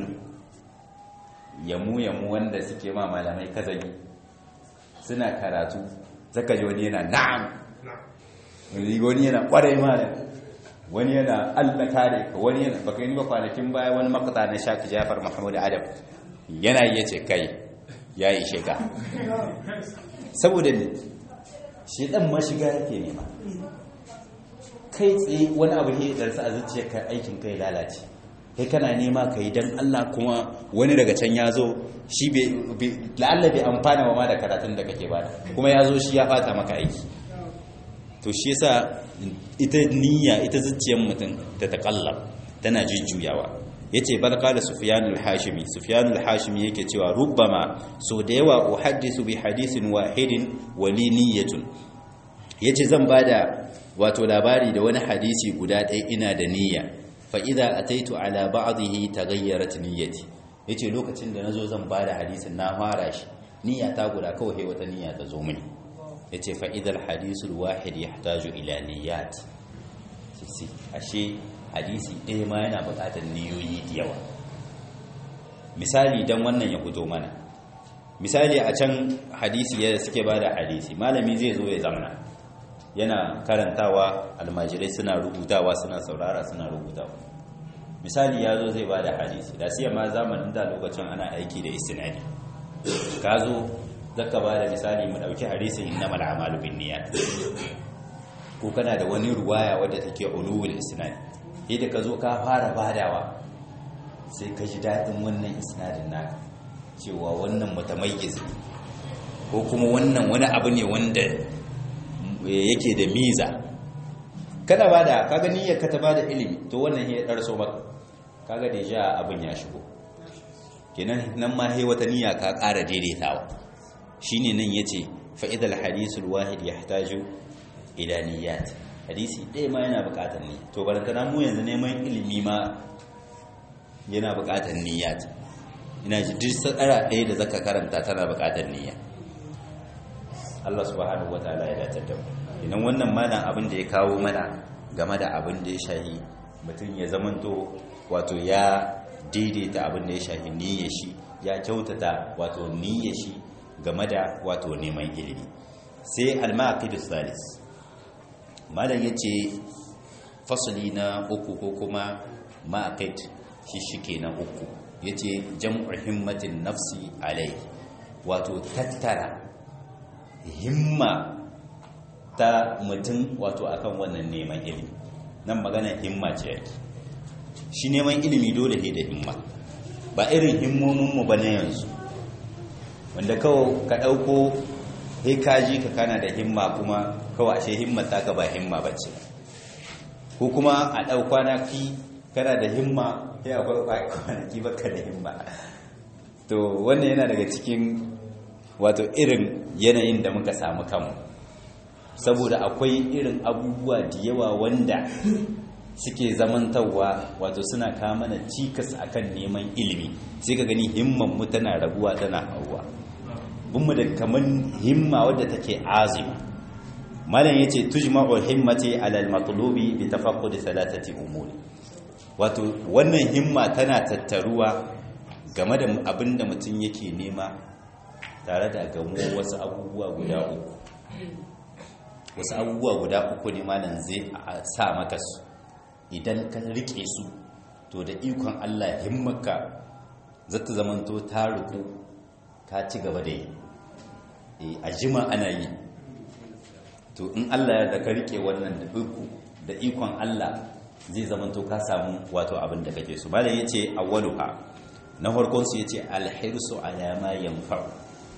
yamu yamu wanda suke ma malamai kazagi suna karatu zaka ji wani yana na'am wani yana kwarai malam wani yana Allah kare ka wani yana baka yi ba kwanakin baya wani makata na Shaki Jafar Muhammad Adam yana yace kai ya yi shiga saboda ne shi dan mashiga yake nema kai tsaye wani abu ne da a zuciya ka aikin kai lalace kai kana nema ka yi don Allah kuma wani daga can ya zo shi la'alla bai amfana wa ma da karatun da kake bada kuma ya zo shi ya fata maka aiki to shi yasa ita niyya ita zuciyar mutum ta taƙallab tana jujjuyawa yace bal qala sufyan al-hashimi sufyan al-hashimi yake cewa rubbama so da yawa uhaddisu bi hadithin wahidin wa li niyyatun yace zan bada wato labari da wani hadisi guda ɗaya ina da niyya fa idza ataitu ala ba'dihi taghayyarat niyyati yace lokacin da nazo zan bada hadisin na fara shi niyya ta guda kawai wata niyya ta zo mini yace fa idza al-hadithu al-wahid yahtaju ila niyyat ashe hadisi ɗaya ma yana buƙatar niyoyi da yawa misali don wannan ya fito mana misali a can hadisi ya suke ba da hadisi malami zai zo ya zamana yana karantawa almajirai suna rubutawa suna saurara suna rubutawa misali ya zo zai ba da hadisi da siya ma zamanin da lokacin ana aiki da istinadi ka zo zaka ba da misali mu ɗauki hadisin innamal a'malu binniyat ko kana da wani ruwaya wadda take ulul isnad da ka zo ka fara badawa sai ka ji daɗin wannan isnadin naka cewa wannan mutamayyiz ne ko kuma wannan wani abu ne wanda yake da miza kada bada kaga niyyar ka ta bada ilimi to wannan ya darso maka kaga da ja abin ya shigo kenan nan ma he wata niyya ka ƙara daidaitawa shine nan yace fa idal hadisul wahid yahtaju ila niyyat hadisi ɗaya ma yana buƙatar niyya to barantana mu yanzu neman ilimi ma yana buƙatar niyyat ina ji duk sadara ɗaya da zaka karanta tana buƙatar niyya Allah subhanahu wataala ya dace da mu idan wannan mana abin da ya kawo mana game da abin da ya shahi mutum ya zamanto wato ya daidaita abin da ya shahi niyyar shi ya kyautata wato niyyar shi game da wato neman ilimi sai al-maqidus salis malam ya ce fasali na uku ko kuma ma'akait shi shike na uku ya ce jam'ar himmatin nafsi alai wato tattara himma ta mutum wato akan wannan neman ilimi nan magana himma ce yake shi neman ilimi dole ne da himma ba irin himmominmu ba na yanzu wanda kawai ka ɗauko sai kaji ka kana da himma kuma kawai ashe himmar taka ba himma bace ko kuma a ɗau kwanaki kana da himma sai akwai kwanaki baka da himma to wannan yana daga cikin wato irin yanayin da muka samu kanmu saboda akwai irin abubuwa da yawa wanda suke zamantarwa wato suna mana cikas akan neman ilimi sai ka gani himman mu tana raguwa tana hauwa bunmu da kaman himma wadda take azima malam yace tujma'u himmati ala al-matlubi bi tafaqqud thalathati umuri wato wannan himma tana tattaruwa game da abinda mutum yake nema tare da gamo wasu abubuwa guda uku wasu abubuwa guda uku ne malam zai sa maka su idan ka rike su to da ikon Allah himmaka zata zamanto ta ruku ka ci gaba da yi a jima ana yi to in Allah ya da ka rike wannan da uku da ikon Allah zai zamanto ka samu wato abin da kake so malam yace awwaluha na farkon su yace alhirsu ala ma yanfa'u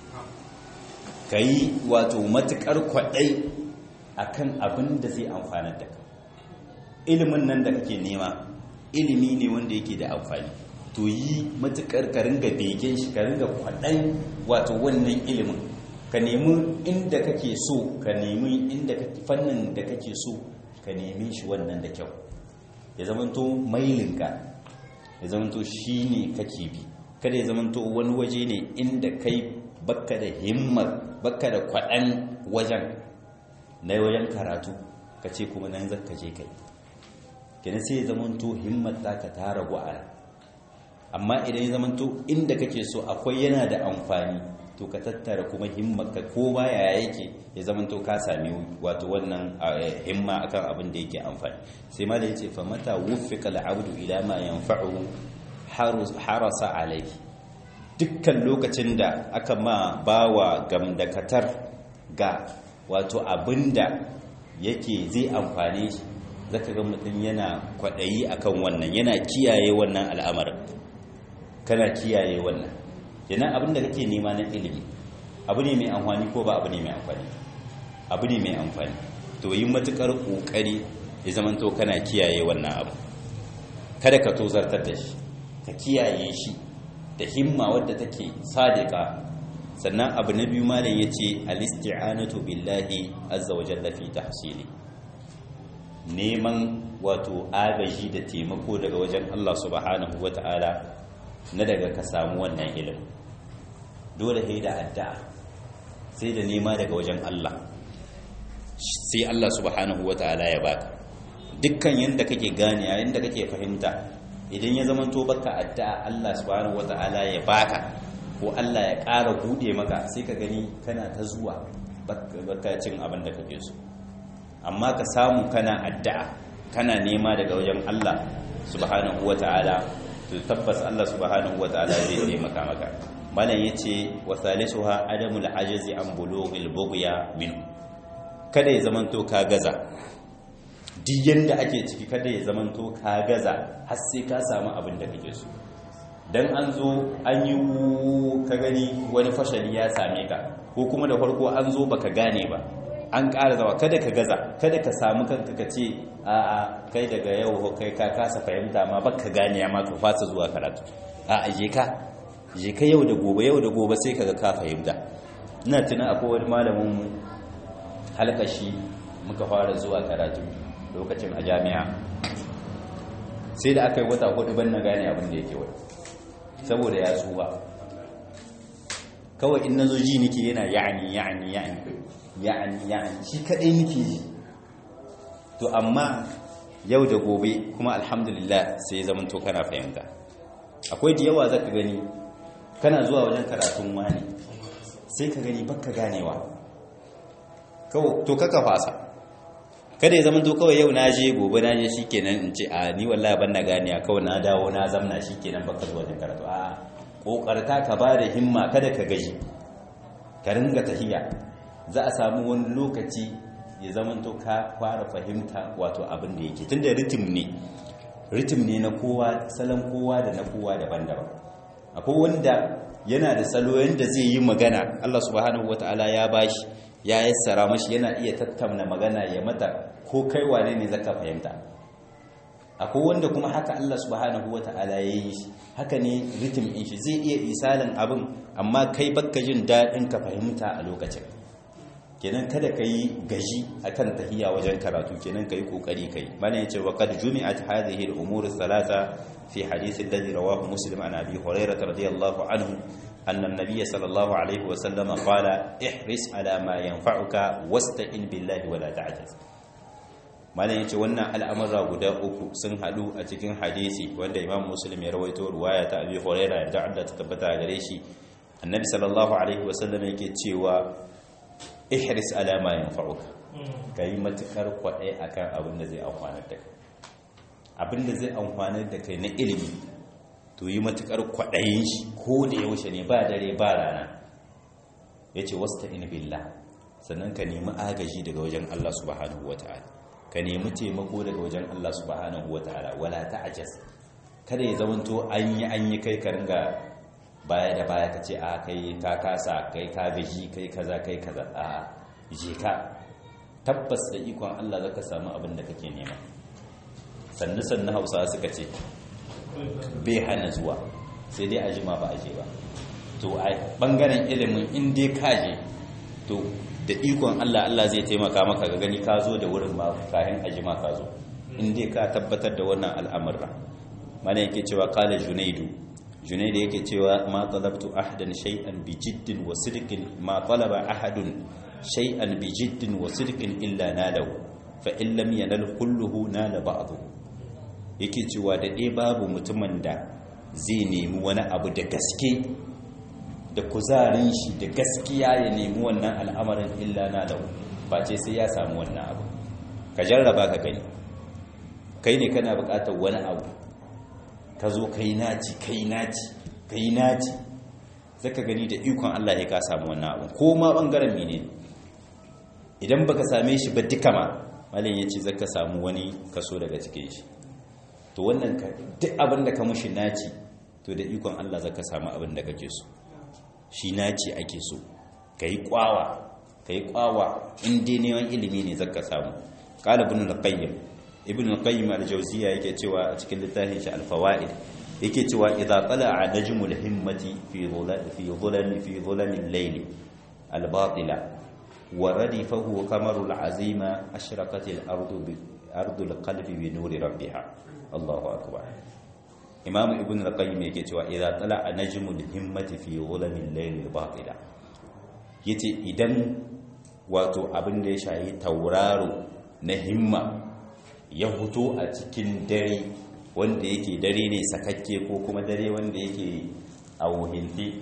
kai wato matukar kwadai akan abin da zai amfana da ka ilimin nan da kake nema ilimi ne wanda yake da amfani to yi matukar ka ringa begen shi ka ringa kwadai wato wannan ilimin ka nemi inda kake so ka nemi inda fannin da kake so ka nemi shi wannan da kyau ya zamanto mailinka ya zamanto shi ne kake bi kada ya zamanto wani waje ne inda kai bakka da himmar bakka da kwaɗan wajen na wajen karatu ka ce kuma nan zaka je kai kenan sai ya zamanto himmar taka ta ragu a amma idan ya zamanto inda kake so akwai yana da amfani to ka tattara kuma himmarka ko baya yake ya zamanto ka sami wato wannan himma akan abin da yake amfani sai ma da yace fa mata wuffiqa al'abdu ila ma yanfa'uhu harasa alayhi dukkan lokacin da aka ma bawa gamdakatar ga wato abinda yake zai amfane shi zaka ga mutum yana kwaɗayi akan wannan yana kiyaye wannan al'amarin kana kiyaye wannan kenan abin da kake nema na ilimi abu ne mai amfani ko ba abu ne mai amfani abu ne mai amfani to yi matukar kokari ya zamanto kana kiyaye wannan abu kada ka tozartar da shi ka kiyaye shi da himma wadda take sadiqa sannan abu na biyu malam yace al-isti'anatu billahi azza wa jalla fi tahsili neman wato agaji da taimako daga wajen Allah subhanahu wata'ala na daga ka samu wannan ilimin dole sai da addu'a sai da nema daga wajen Allah sai Allah subhanahu wata'ala ya baka dukkan yanda kake gane yayin da kake fahimta idan ya zama to baka addu'a Allah subhanahu wata'ala ya baka ko Allah ya ƙara bude maka sai ka gani kana ta zuwa baka cin abin da kake so amma ka samu kana addu'a kana nema daga wajen Allah subhanahu wata'ala to tabbas Allah subhanahu wata'ala zai taimaka maka malam yace wa salisuha adamul ajazi an bulughil bughya min kada ya zamanto ka gaza duk yanda ake ciki kada ya zamanto ka gaza har sai ka samu abin da kake so dan an zo an yi ka gani wani fashali ya same ka ko kuma da farko an zo baka gane ba an ƙara zawa kada ka gaza kada ka samu kanka ka ce a kai daga yau kai ka kasa fahimta ma baka gane ma ka fasa zuwa karatu a je ka je ka yau da gobe yau da gobe sai kaga ka fahimta ina tuna akwai wani malamin halkashi muka fara zuwa karatu lokacin a jami'a sai da aka yi wata hudu ban na gane abin da yake wani saboda ya tsuwa kawai in na zo ji nike yana ya'ani ya'ani ya'ani ya'ani ya'ani shi kadai nike ji to amma yau da gobe kuma alhamdulillah sai ya zama to kana fahimta akwai da yawa zaka gani kana zuwa wajen karatun wani sai ka gani baka ganewa kawai to kaka fasa kada ya zama to kawai yau na je gobe na je shikenan in ce a ni wallahi ban na ganiya kawai na dawo na zamna shikenan baka zuwa wajen karatu a kokarta ka ba da himma kada ka gaji ka ringa tahiya za a samu wani lokaci ya zama to ka fara fahimta wato abin da yake tunda ritim ne ritim ne na kowa salon kowa da na kowa daban-daban akwai wanda yana da salo yanda zai yi magana Allah subhanahu wataala ya bashi ya yassara mashi yana iya tattauna magana ya mata ko kai wane ne zaka fahimta akwai wanda kuma haka Allah subhanahu wataala ya yi shi haka ne ritim in shi zai iya isalin abin amma kai bakka jin daɗin ka fahimta a lokacin kenan kada ka yi gaji akan tahiya wajen karatu kenan ka yi kokari kai mana yace wa qad jumi'at hadhihi al-umur thalatha fi hadith alladhi rawahu muslim an abi hurairah radiyallahu anhu anna an-nabiy sallallahu alayhi wa sallam qala ihris ala ma yanfa'uka wasta'in billahi wa la ta'jaz mana yace wannan al'amura guda uku sun hadu a cikin hadisi wanda imam muslim ya rawaito ruwaya ta abi hurairah da Allah ta tabbata gare shi annabi sallallahu alaihi wa sallam yake cewa ihris ala ma yanfa'uka kai matukar kwadai akan abin da zai amfana da kai abin da zai amfana da kai na ilimi to yi matukar kwadayin shi ko da yaushe ne ba dare ba rana yace wasta'in billah sannan ka nemi agaji daga wajen Allah subhanahu wataala ka nemi taimako daga wajen Allah subhanahu wataala wala ta'jaz kada ya zamanto an yi an yi kai ka ringa baya da baya ka ce a kai ka kasa kai ka gaji kai kaza kai kaza a je ka tabbas da ikon Allah zaka samu abin da kake nema sannu sannu hausa suka ce bai hana zuwa sai dai a jima ba a je ba to a bangaren ilimin in dai ka je to da ikon Allah Allah zai taimaka maka ga gani ka zo da wurin ba kayan a jima ka zo in dai ka tabbatar da wannan al'amurra mana yake cewa kala junaidu junaidu yake cewa ma talabtu ahadan shay'an bi jiddin wa sidqin ma talaba ahadun shay'an bi jiddin wa sidqin illa nalahu fa in lam yanal kulluhu nala ba'dhu yake cewa da dai babu mutumin da zai nemi wani abu da gaske da kuzarin shi da gaskiya ya nemi wannan al'amarin illa nalahu ba ce sai ya samu wannan abu ka jarraba ka gani kai ne kana buƙatar wani abu ka zo kai naci kai naci kai naci zaka gani da ikon Allah ya ka samu wannan abu ko ma bangaren mene idan baka same shi ba duka ma malin ya ce zaka samu wani kaso daga cikin shi to wannan duk abin da ka mushi naci to da ikon Allah zaka samu abin da kake so shi naci ake so kai kwawa kai kwawa in dai neman ilimi ne zaka samu qala ibn al-qayyim ibn al-qayyim al-jawziyya yake cewa a cikin littafin shi al-fawaid yake cewa idza tala'a najmul himmati fi dhulal fi dhulal fi dhulal al-layl al-batila wa radifahu qamarul azima ashraqat al-ardu bi ardu al-qalbi bi nuri rabbiha Allahu akbar Imam Ibn al-Qayyim yake cewa idza tala'a najmul himmati fi dhulal al-layl al-batila yace idan wato abin da ya shayi tauraro na himma ya huto a cikin dare wanda yake dare ne sakakke ko kuma dare wanda yake a wuhilti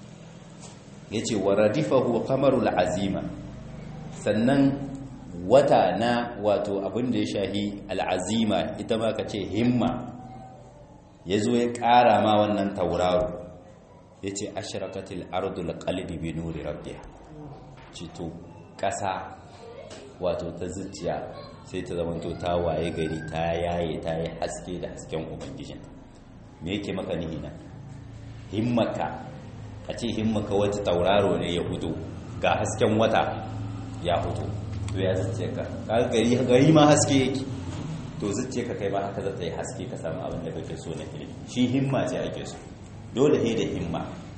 ya ce wa radifahu kamarul azima sannan wata na wato abin da ya shahi al'azima ita ma ka ce himma ya zo ya ƙara ma wannan tauraro ya ce ashirakatil ardul qalbi bi nuri rabbiha cito ƙasa wato ta zuciya sai ta zamanto ta waye gari ta yaye ta yi haske da hasken ubangijin me yake maka nihi na himmaka a ce himmaka wata tauraro ne ya fito ga hasken wata ya fito to ya zuciya ka kaga gari gari ma haske yake to zuciya ka kai ma haka za ta yi haske ka samu abin da kake so na ilimi shi himma ce ake so dole ne da himma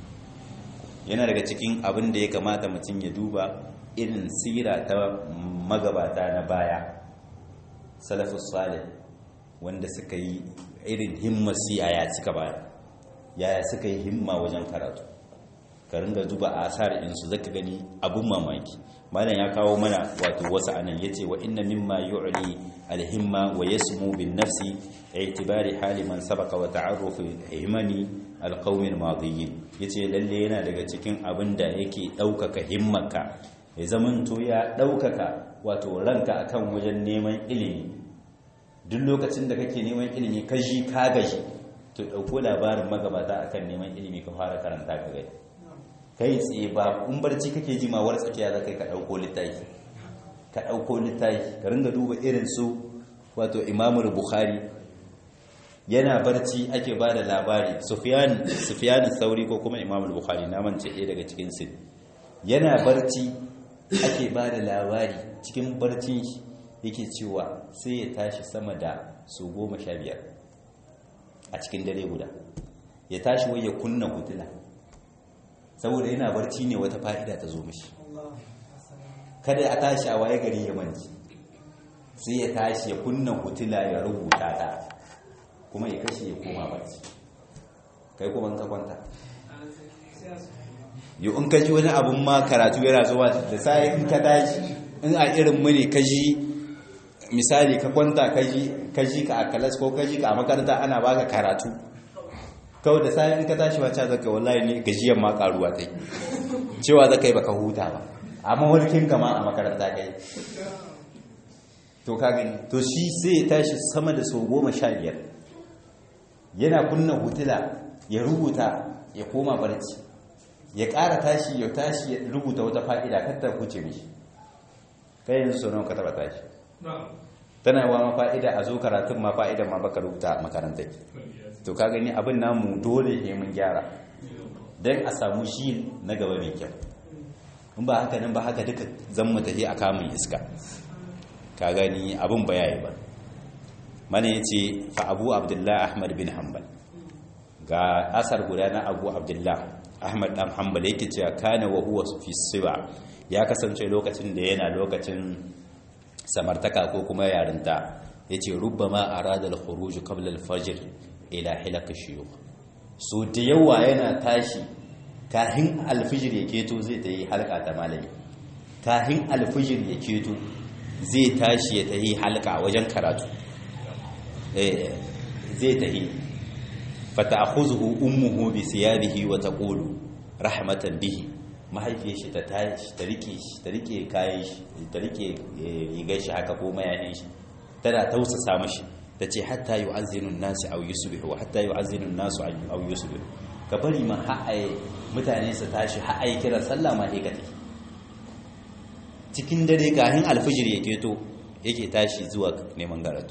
yana daga cikin abin da ya kamata mutum ya duba irin sira ta magabata na baya salafus salih wanda suka yi irin himmasu yaya suka baya yaya suka yi himma wajen karatu ka ringa duba asar insu zaka gani abun mamaki malam ya kawo mana wato wasu anan yace wa inna mimma yu'li alhimma wa yasmu bin nafsi i'tibari hali man sabaqa wa ta'arruf himani alqawmi almadiyyin yace lalle yana daga cikin abin da yake daukaka himmarka ya zamanto ya daukaka wato ranka akan wajen neman ilimi duk lokacin da kake neman ilimi ka ji ka gaji to dauko labarin magabata akan neman ilimi ka fara karanta ka gani kai tsaye ba in barci kake ji ma war tsakiya za kai ka dauko littafi ka dauko littafi ka ringa duba irin su wato imamul bukhari yana barci ake ba da labari sufyan sufyan sauri ko kuma imamul bukhari na mance ɗaya daga cikin su yana barci ake ba da labari cikin barcin shi yake cewa sai ya tashi sama da su goma sha biyar a cikin dare guda ya tashi wai ya kunna hutula saboda yana barci ne wata fa'ida ta zo mashi kada a tashi a waye gari ya manci sai ya tashi ya kunna hutula ya rubuta ta kuma ya kashe ya koma barci kai kuma ka kwanta yi in ka ji wani abun ma karatu yana zuwa da sai in ka tashi in a irin mune ka ji misali ka kwanta ka ji ka a kalas ko ka ji ka a makaranta ana baka karatu kawai da sai in ka tashi ba ca zaka wallahi ne gajiyan ma karuwa tai cewa zaka yi baka huta ba amma walkin ka ma a makaranta kai to ka gani to shi sai ya tashi sama da sau goma sha biyar yana kunna hutula ya rubuta ya koma barci ya ƙara tashi ya tashi ya rubuta wata fa'ida kattar huce mishi kai yanzu sau nawa ka taba tashi tana yawa ma fa'ida a zo karatun ma fa'ida ma baka rubuta makarantar to ka gani abin namu dole ne mun gyara don a samu shi na gaba mai kyau in ba haka nan ba haka duka zan mu tafi a kamun iska ka gani abin ba yayi ba mana ya ce fa abu abdullahi ahmad bin hanbal ga asar guda na abu abdullahi ahmad dan hanbal yake cewa kana wa huwa fi siba ya kasance lokacin da yana lokacin samartaka ko kuma yarinta yace rubbama arada al-khuruj qabla al-fajr ila hilaq shuyukh so da yawa yana tashi kahin al-fajr ya keto zai tayi halka ta malami kahin al-fajr ya keto zai tashi ya tayi halka wajen karatu eh zai tayi fata'khuzuhu ummuhu bi siyabihi wa taqulu rahmatan bihi mahaifiyar shi ta tashi ta rike shi ta rike kayan shi ta rike rigar shi haka ko mayanin shi tana tausasa mashi ta ce hatta yu'azzinu an-nasu aw yusbihu hatta yu'azzinu an-nasu aw yusbihu ka bari ma ha'aye mutane su tashi ha'aye kiran sallah ma sai ka tafi cikin dare kafin alfijir ya keto yake tashi zuwa neman karatu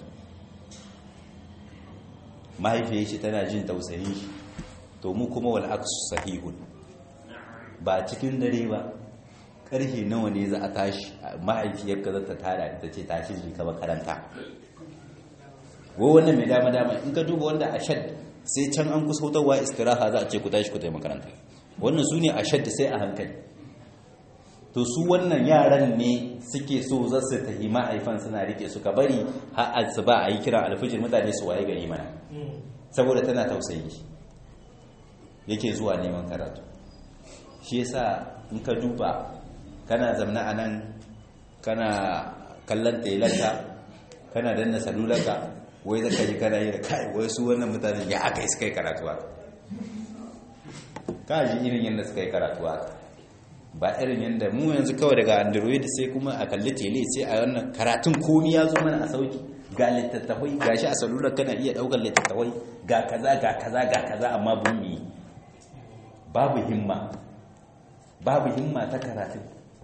mahaifiyar shi tana jin tausayin shi to mu kuma wal aksu sahihun ba cikin dare ba karfe nawa ne za a tashi mahaifiyar ka zata tada ita ce tashi ji ka makaranta go wannan mai dama dama in ka duba wanda a shad sai can an kusa hutawa istiraha za a ce ku tashi ku tafi makaranta wannan su ne a shad sai a hankali to su wannan yaran ne suke so za su tafi ma'aifan suna rike suka bari har su ba a yi kiran alfijir mutane su waye gari mana saboda tana tausayi yake zuwa neman karatu shi yasa in ka duba kana zamna a nan kana kallon telanka kana danna salulanka wai zaka ji kana yi da kai wai su wannan mutane ya aka yi suka yi karatuwa ka ji irin yadda suka yi karatuwa ba irin yadda mu yanzu kawai daga android sai kuma a kalli tele sai a wannan karatun komi ya zo mana a sauki ga littattafai ga shi a salular kana iya daukar littattafai ga kaza ga kaza ga kaza amma bumi babu himma babu himma ta karatun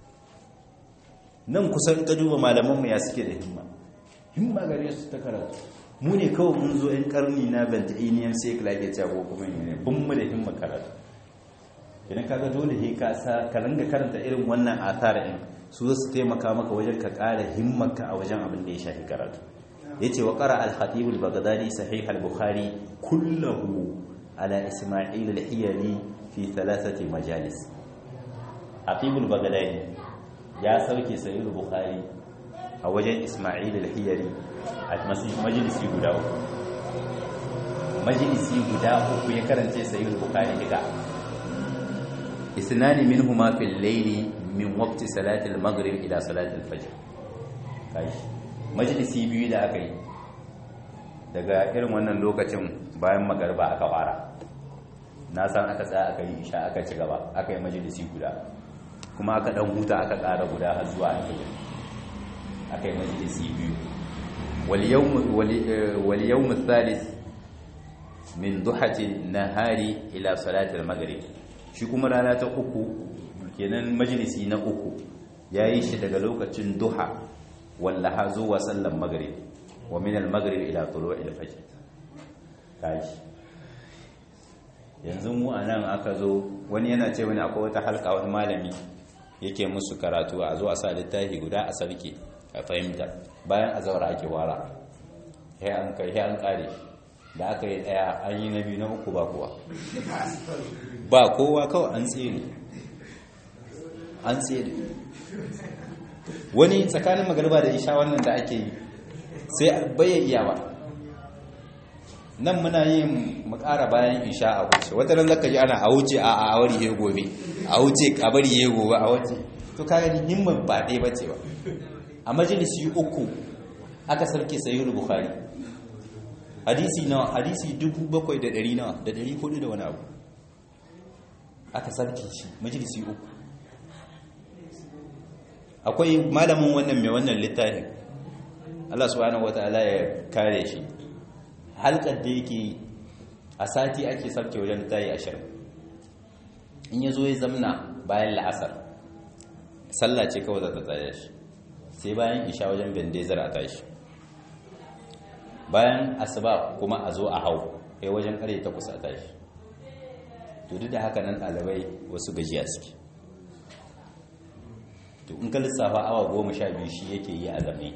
nan kusan ka duba malamanmu ya suke da himma himma gare su ta karatu mu ne kawai mun zo yan karni na banta'iniyan sai ka lage cewa kuma ne bin mu da himma karatu idan kaga dole he ka sa ka ringa karanta irin wannan athar din su su taimaka maka wajen ka ƙara himmarka a wajen abin da ya shafi karatu yace wa qara al-khatib al-baghdadi sahih al-bukhari kullahu ala isma'il al-hiyali fi thalathati majalis khatib al-baghdadi ya sauke sahih al-bukhari a wajen isma'il al-hiyali a majalisi guda uku majalisi guda uku ya karance sahih al-bukhari diga اثنان منهما في الليل من وقت صلاة المغرب إلى صلاة الفجر كاش مجلسي biyu da aka yi daga irin wannan lokacin bayan magarba aka fara na san aka tsaya aka yi isha aka ci gaba aka yi majalisi guda kuma aka dan huta aka ƙara guda har zuwa alfajir aka yi majalisi biyu wal yawm thalith min duhati nahari ila salati al-maghrib shi kuma rana ta uku kenan majalisi na uku ya yi shi daga lokacin duha wallaha zuwa sallan magrib wa min al-maghrib ila tulu'il fajr kaji yanzu mu anan aka zo wani yana ce wani akwai wata halka wani malami yake musu karatu a zo a sa littafi guda a sarki a fahimta bayan azawar ake wara sai an kai sai an kare da aka yi daya an yi na biyu na uku ba kuwa ba kowa kawai an tsere an tsere wani tsakanin magarba da isha wannan da ake yi sai bayayya ba nan muna yin makara bayan isha a wuce wata ran zaka ji ana a wuce a a wari he gobe a wuce a bari he gobe a wuce to kaga ni himman ba dai bace ba a majalisi uku aka sarke sayyid bukhari hadisi nawa hadisi 700 nawa da 400 da wani abu aka sarki shi majalisi uku akwai malamin wannan mai wannan littafin Allah subhanahu wataala ya kare shi halkar da yake a sati ake sarki wajen littafi ashirin in ya zo ya zamna bayan la'asar sallah ce kawai za ta tsaya shi sai bayan isha wajen bendezar a tashi bayan asuba kuma a zo a hau kai wajen kare ta kusa tashi to duk da haka nan ɗalibai wasu gajiya suke to in ka lissafa awa goma sha biyu shi yake yi a zame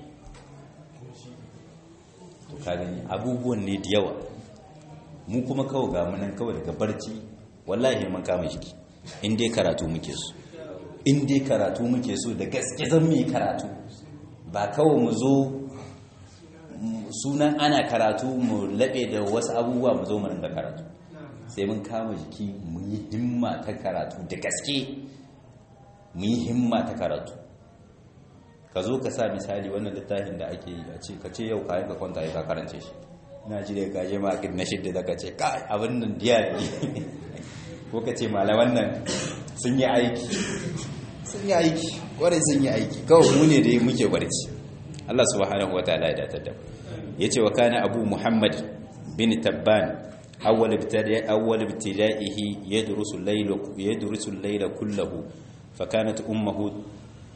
to ka gani abubuwan ne da yawa mu kuma kawai ga munan kawai daga barci wallahi mun kama jiki in dai karatu muke so in dai karatu muke so da gaske zan mu karatu ba kawai mu zo sunan ana karatu mu laɓe da wasu abubuwa mu zo mu rinka karatu sai mun kama jiki mu yi himma ta karatu da gaske mu yi himma ta karatu ka zo ka sa misali wannan littafin da ake yi a ce ka ce yau kayan ka kwanta ya ka karance shi na ji da gaje ma na shidda da ka ce kai abin nan diya ne ko ka ce malaman nan sun yi aiki sun yi aiki kwarai sun yi aiki kawai mu ne da muke barci Allah subhanahu wa ta'ala ya datar da yace wa kana abu muhammad bin tabban awwal ibtida awwal ibtida'ihi yadrusu al-layla yadrusu al-layla kullahu fa kanat ummuhu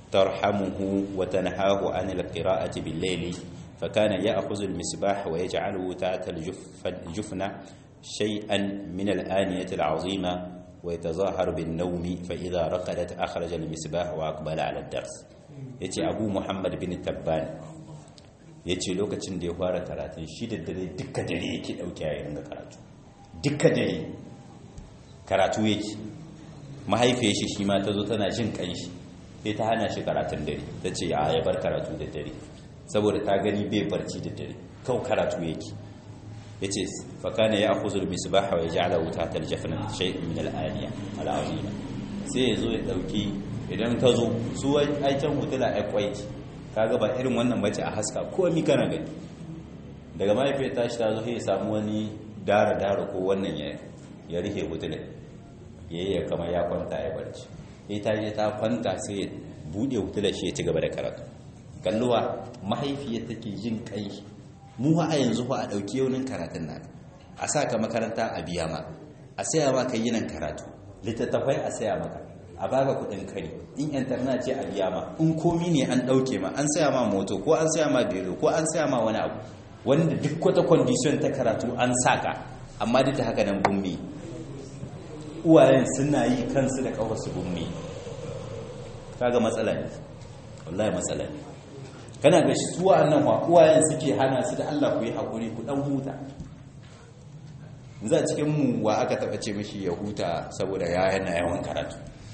ترحمه وتنهاه عن القراءة بالليل فكان يأخذ المصباح ويجعله تحت الجفنة شيئا من الآنية العظيمة ويتظاهر بالنوم فإذا رقدت أخرج المصباح وأقبل على الدرس يتي أبو محمد بن التبان yace lokacin da ya fara karatun shi da dare duka dare yake dauke ya ringa karatu duka dare karatu yake mahaifiyar shi shi ma ta zo tana jin kanshi sai ta hana shi karatun dare ta ce a ya bar karatu da dare saboda ta gani bai barci da dare kau karatu yake ya ce fakana ya akuzur misbaha wa ya ja'ala wuta ta aljafna shay'in min al'aniya al'azima sai ya zo ya dauki idan ta zo su aikin hutula ai kwaiti kaga ba irin wannan bace a haska komi kana gani daga mahaifiyar tashi ta zo sai ya samu wani dara dara ko wannan ya ya rike hutula yayi ya kama ya kwanta ya barci ita je ta kwanta sai ya bude hutular shi ya ci gaba da karatu kalluwa mahaifiyar take jin kai mu a yanzu fa a dauki yaunin karatun nan a sa ka makaranta a biya ma a saya ma kai yinan karatu littattafai a saya maka a baka kudin kari in internet ce a biya ma in komi ne an dauke ma an saya ma moto ko an saya ma belo ko an saya ma wani abu wanda duk wata condition ta karatu an saka amma duk da haka nan bummi uwayen suna yi kansu da kawarsu bummi kaga matsala ne wallahi matsala ne kana ga su wa'annan wa uwayen suke hana su da Allah ku yi hakuri ku dan huta za cikin mu wa aka taba ce mishi ya huta saboda ya yana yawan karatu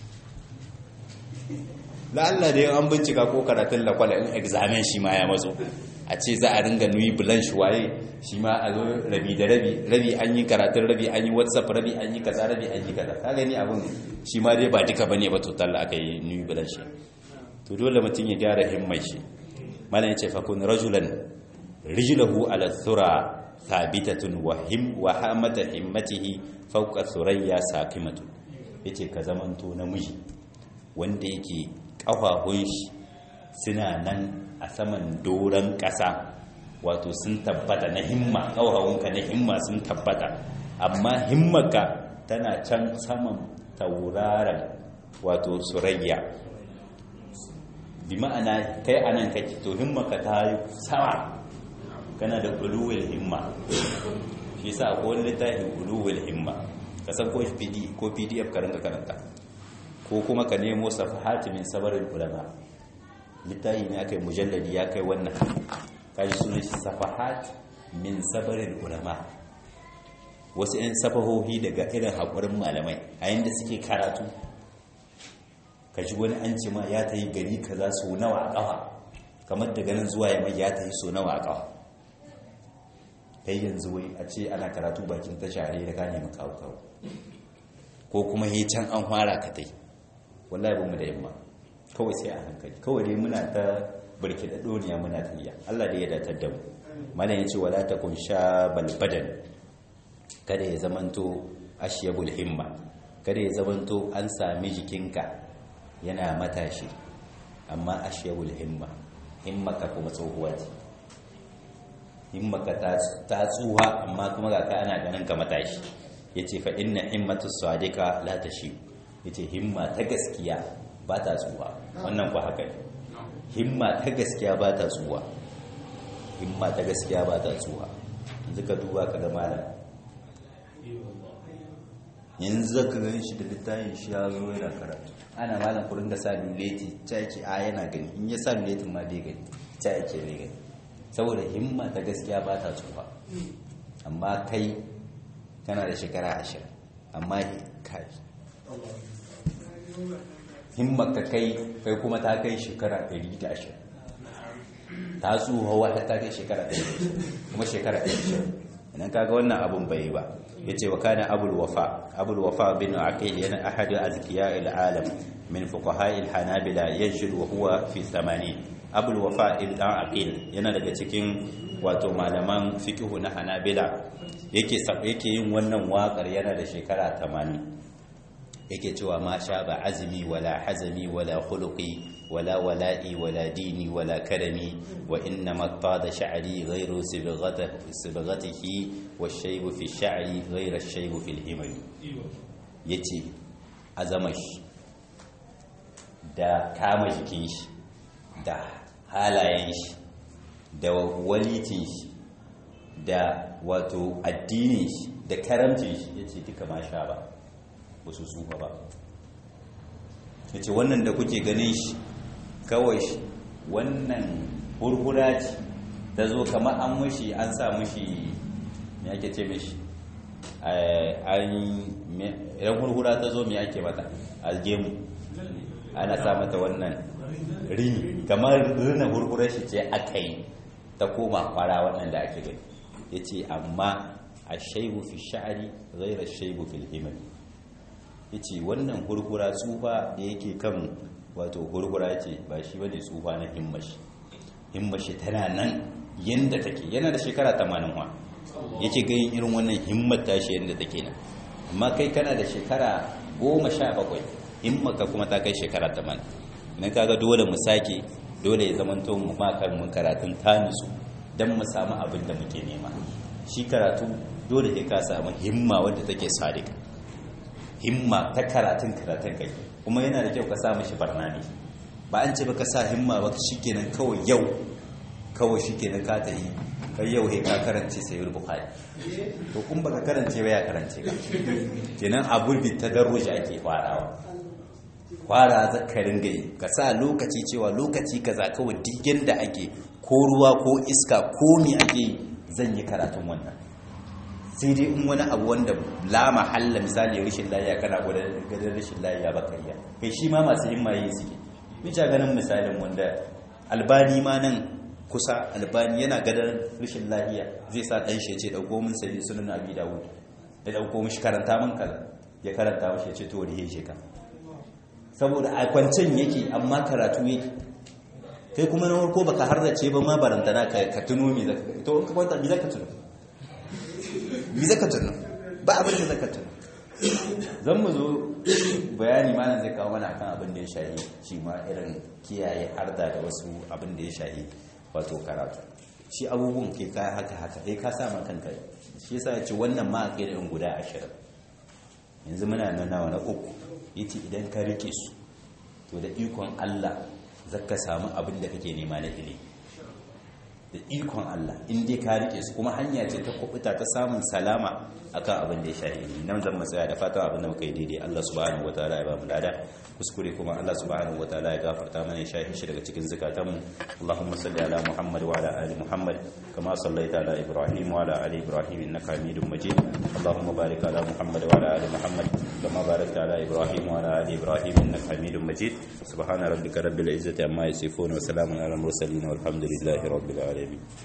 la Allah da an bincika ko karatun lakwala in examen shi ma ya matso a ce za a ringa nuyi bulan shi waye shi ma a zo rabi da rabi rabi an yi karatun rabi an yi whatsapp rabi an yi kaza rabi an yi kaza ka gani abin shi ma dai ba duka bane ba total aka yi nuyi bulan shi to dole mutum ya gyara himmai shi malam ya ce fa kun rajulan rijluhu ala thura thabitatun wa him wa hamata himmatihi fawqa thurayya saqimatu yace ka zamanto namiji wanda yake kafafun shi suna nan a saman doron ƙasa wato sun tabbata na himma ƙaurarunka na himma sun tabbata amma himmaka tana can saman tauraron wato surayya bi ma'ana kai anan kake to himmaka ta yi sama kana da uluwil himma shi sa akwai wani littafin uluwil himma ka san ko pdf ka rinka karanta ko kuma ka nemo safahati min sabarin ulama littafi ne aka yi mujalladi ya kai wannan kaji sunan shi safahat min sabarin ulama wasu 'yan safahohi daga irin haƙurin malamai a yadda suke karatu ka ji wani an ce ma ya ta yi gari ka za su nawa a ƙafa kamar daga nan zuwa yamma ya ta yi so nawa a ƙafa kai yanzu wai a ce ana karatu bakin tasha da ka nemi kawo kawo ko kuma he can an fara ka tai wallahi ba mu da yamma kawai sai a hankali kawai dai muna ta barki da doniya muna tayya Allah da ya datar da mu malam yace wala takun shabal badan kada ya zamanto ashyabul himma kada ya zamanto an sami jikinka yana matashi amma ashyabul himma himmaka kuma tsohuwa ce himmaka ta tsuha amma kuma ga ka ana ganin ka matashi yace fa inna himmatu sadika la tashi yace himma ta gaskiya ba ta tsuwa wannan ku haka ne himma ta gaskiya ba ta tsuwa himma ta gaskiya ba ta tsuwa yanzu ka duba ka ga malam yanzu ka gani shi da littafin shi ya zo yana karatu ana malam kurin da sa luleti ta yake a yana gani in ya sa luletin ma bai gani ta yake ne gani saboda himma ta gaskiya ba ta tsuwa amma kai kana da shekara ashirin amma kai himmaka kai kai kuma ta kai shekara 120 ta tsuha wata ta kai shekara 120 kuma shekara 120 idan kaga wannan abun bai ba yace wa kana abul wafa abul wafa bin aqil yana ahadu azkiya al alam min fuqaha al hanabila yanshud wa huwa fi 80 abul wafa ibn aqil yana daga cikin wato malaman fiqhu na hanabila yake yake yin wannan waƙar yana da shekara 80 yake cewa ma sha ba azumi wala hazami wala khuluqi wala wala'i wala dini wala karami wa inna matta sha'ri ghayru sibghatihi wa shaybu fi sha'ri ghayra shaybu fil himam yace azamash da kama jikin shi da halayen shi da walitin shi da wato addinin shi da karamcin shi ya ce duka ma sha ba wasu tsufa ba ya ce wannan da kuke ganin shi kawai shi wannan hurhura ce ta zo kama an mushi an sa mushi me ake ce mishi idan hurhura ta zo me ake mata algemu ana sa mata wannan rini kamar rina hurhurar shi ce aka yi ta koma kwara waɗanda ake gani ya ce amma a shaibu fi sha'ari zaira shaibu fil himari ya ce wannan hurhura tsufa da yake kan wato hurhura ce ba shi bane tsufa na himmashi himmashi tana nan yadda take yana da shekara 80 wa yake gayin irin wannan himmar tashi yadda take nan amma kai kana da shekara 17 himmaka kuma ta kai shekara 80 nan kaga dole mu sake dole ya zamanto mu makar mun karatun tanisu don mu samu abin da muke nema shi karatu dole ya ka samu himma wadda take sadika himma ta karatun karatun kai kuma yana da kyau ka sa mishi barnami ba an ce ba ka sa himma ba shikenan kawai yau kawai shikenan ka ta yi kai yau he ka karance sayyid bukhari to kun baka karance ba ya karance ba kenan abu bi tadarruj ake farawa fara zakarin gai ka sa lokaci cewa lokaci kaza kawai duk yanda ake ko ruwa ko iska ko me ake zan yi karatun wannan sai dai in wani abu wanda la mahalla misali rashin lafiya kana gadar rashin lafiya ba kariya kai shi ma masu himma yi suke mita ganin misalin wanda albani ma nan kusa albani yana gadar rashin lafiya zai sa dan shi ce dauko min sai sunan abi dawud ya dauko mishi karanta min kaza ya karanta mishi ya ce to rihe shi ka saboda a kwancen yake amma karatu yake kai kuma na farko baka hardace ba ma barantana ka tuno mi zaka to in ka kwanta mi zaka tuno mi zaka tuno ba abin da zaka tuno zan mu zo bayani malam zai kawo mana akan abin da ya shahi shi ma irin kiyaye harda da wasu abin da ya shahi wato karatu shi abubuwan ke ka haka haka kai ka sa kanka shi yasa ya ce wannan ma a irin guda ashirin yanzu muna nan nawa na uku yace idan ka rike su to da ikon Allah zaka samu abin da kake nema na ilimi da ikon Allah in dai ka rike su kuma hanya ce ta kubuta ta samun salama akan abin da ya shahi ilimi nan zan matsaya da fatan abin da muka yi daidai Allah subhanahu wataala ya ba mu lada kuskure kuma Allah subhanahu wataala ya gafarta mana ya shahi shi daga cikin zakatanmu Allahumma salli ala Muhammad wa ala ali Muhammad kama sallaita ala Ibrahim wa ala ali Ibrahim innaka Hamidum Majid Allahumma barik ala Muhammad wa ala ali Muhammad kama barakta ala Ibrahim wa ala ali Ibrahim innaka Hamidum Majid subhana rabbika rabbil izzati amma yasifun wa salamun ala al mursalin walhamdulillahi rabbil alamin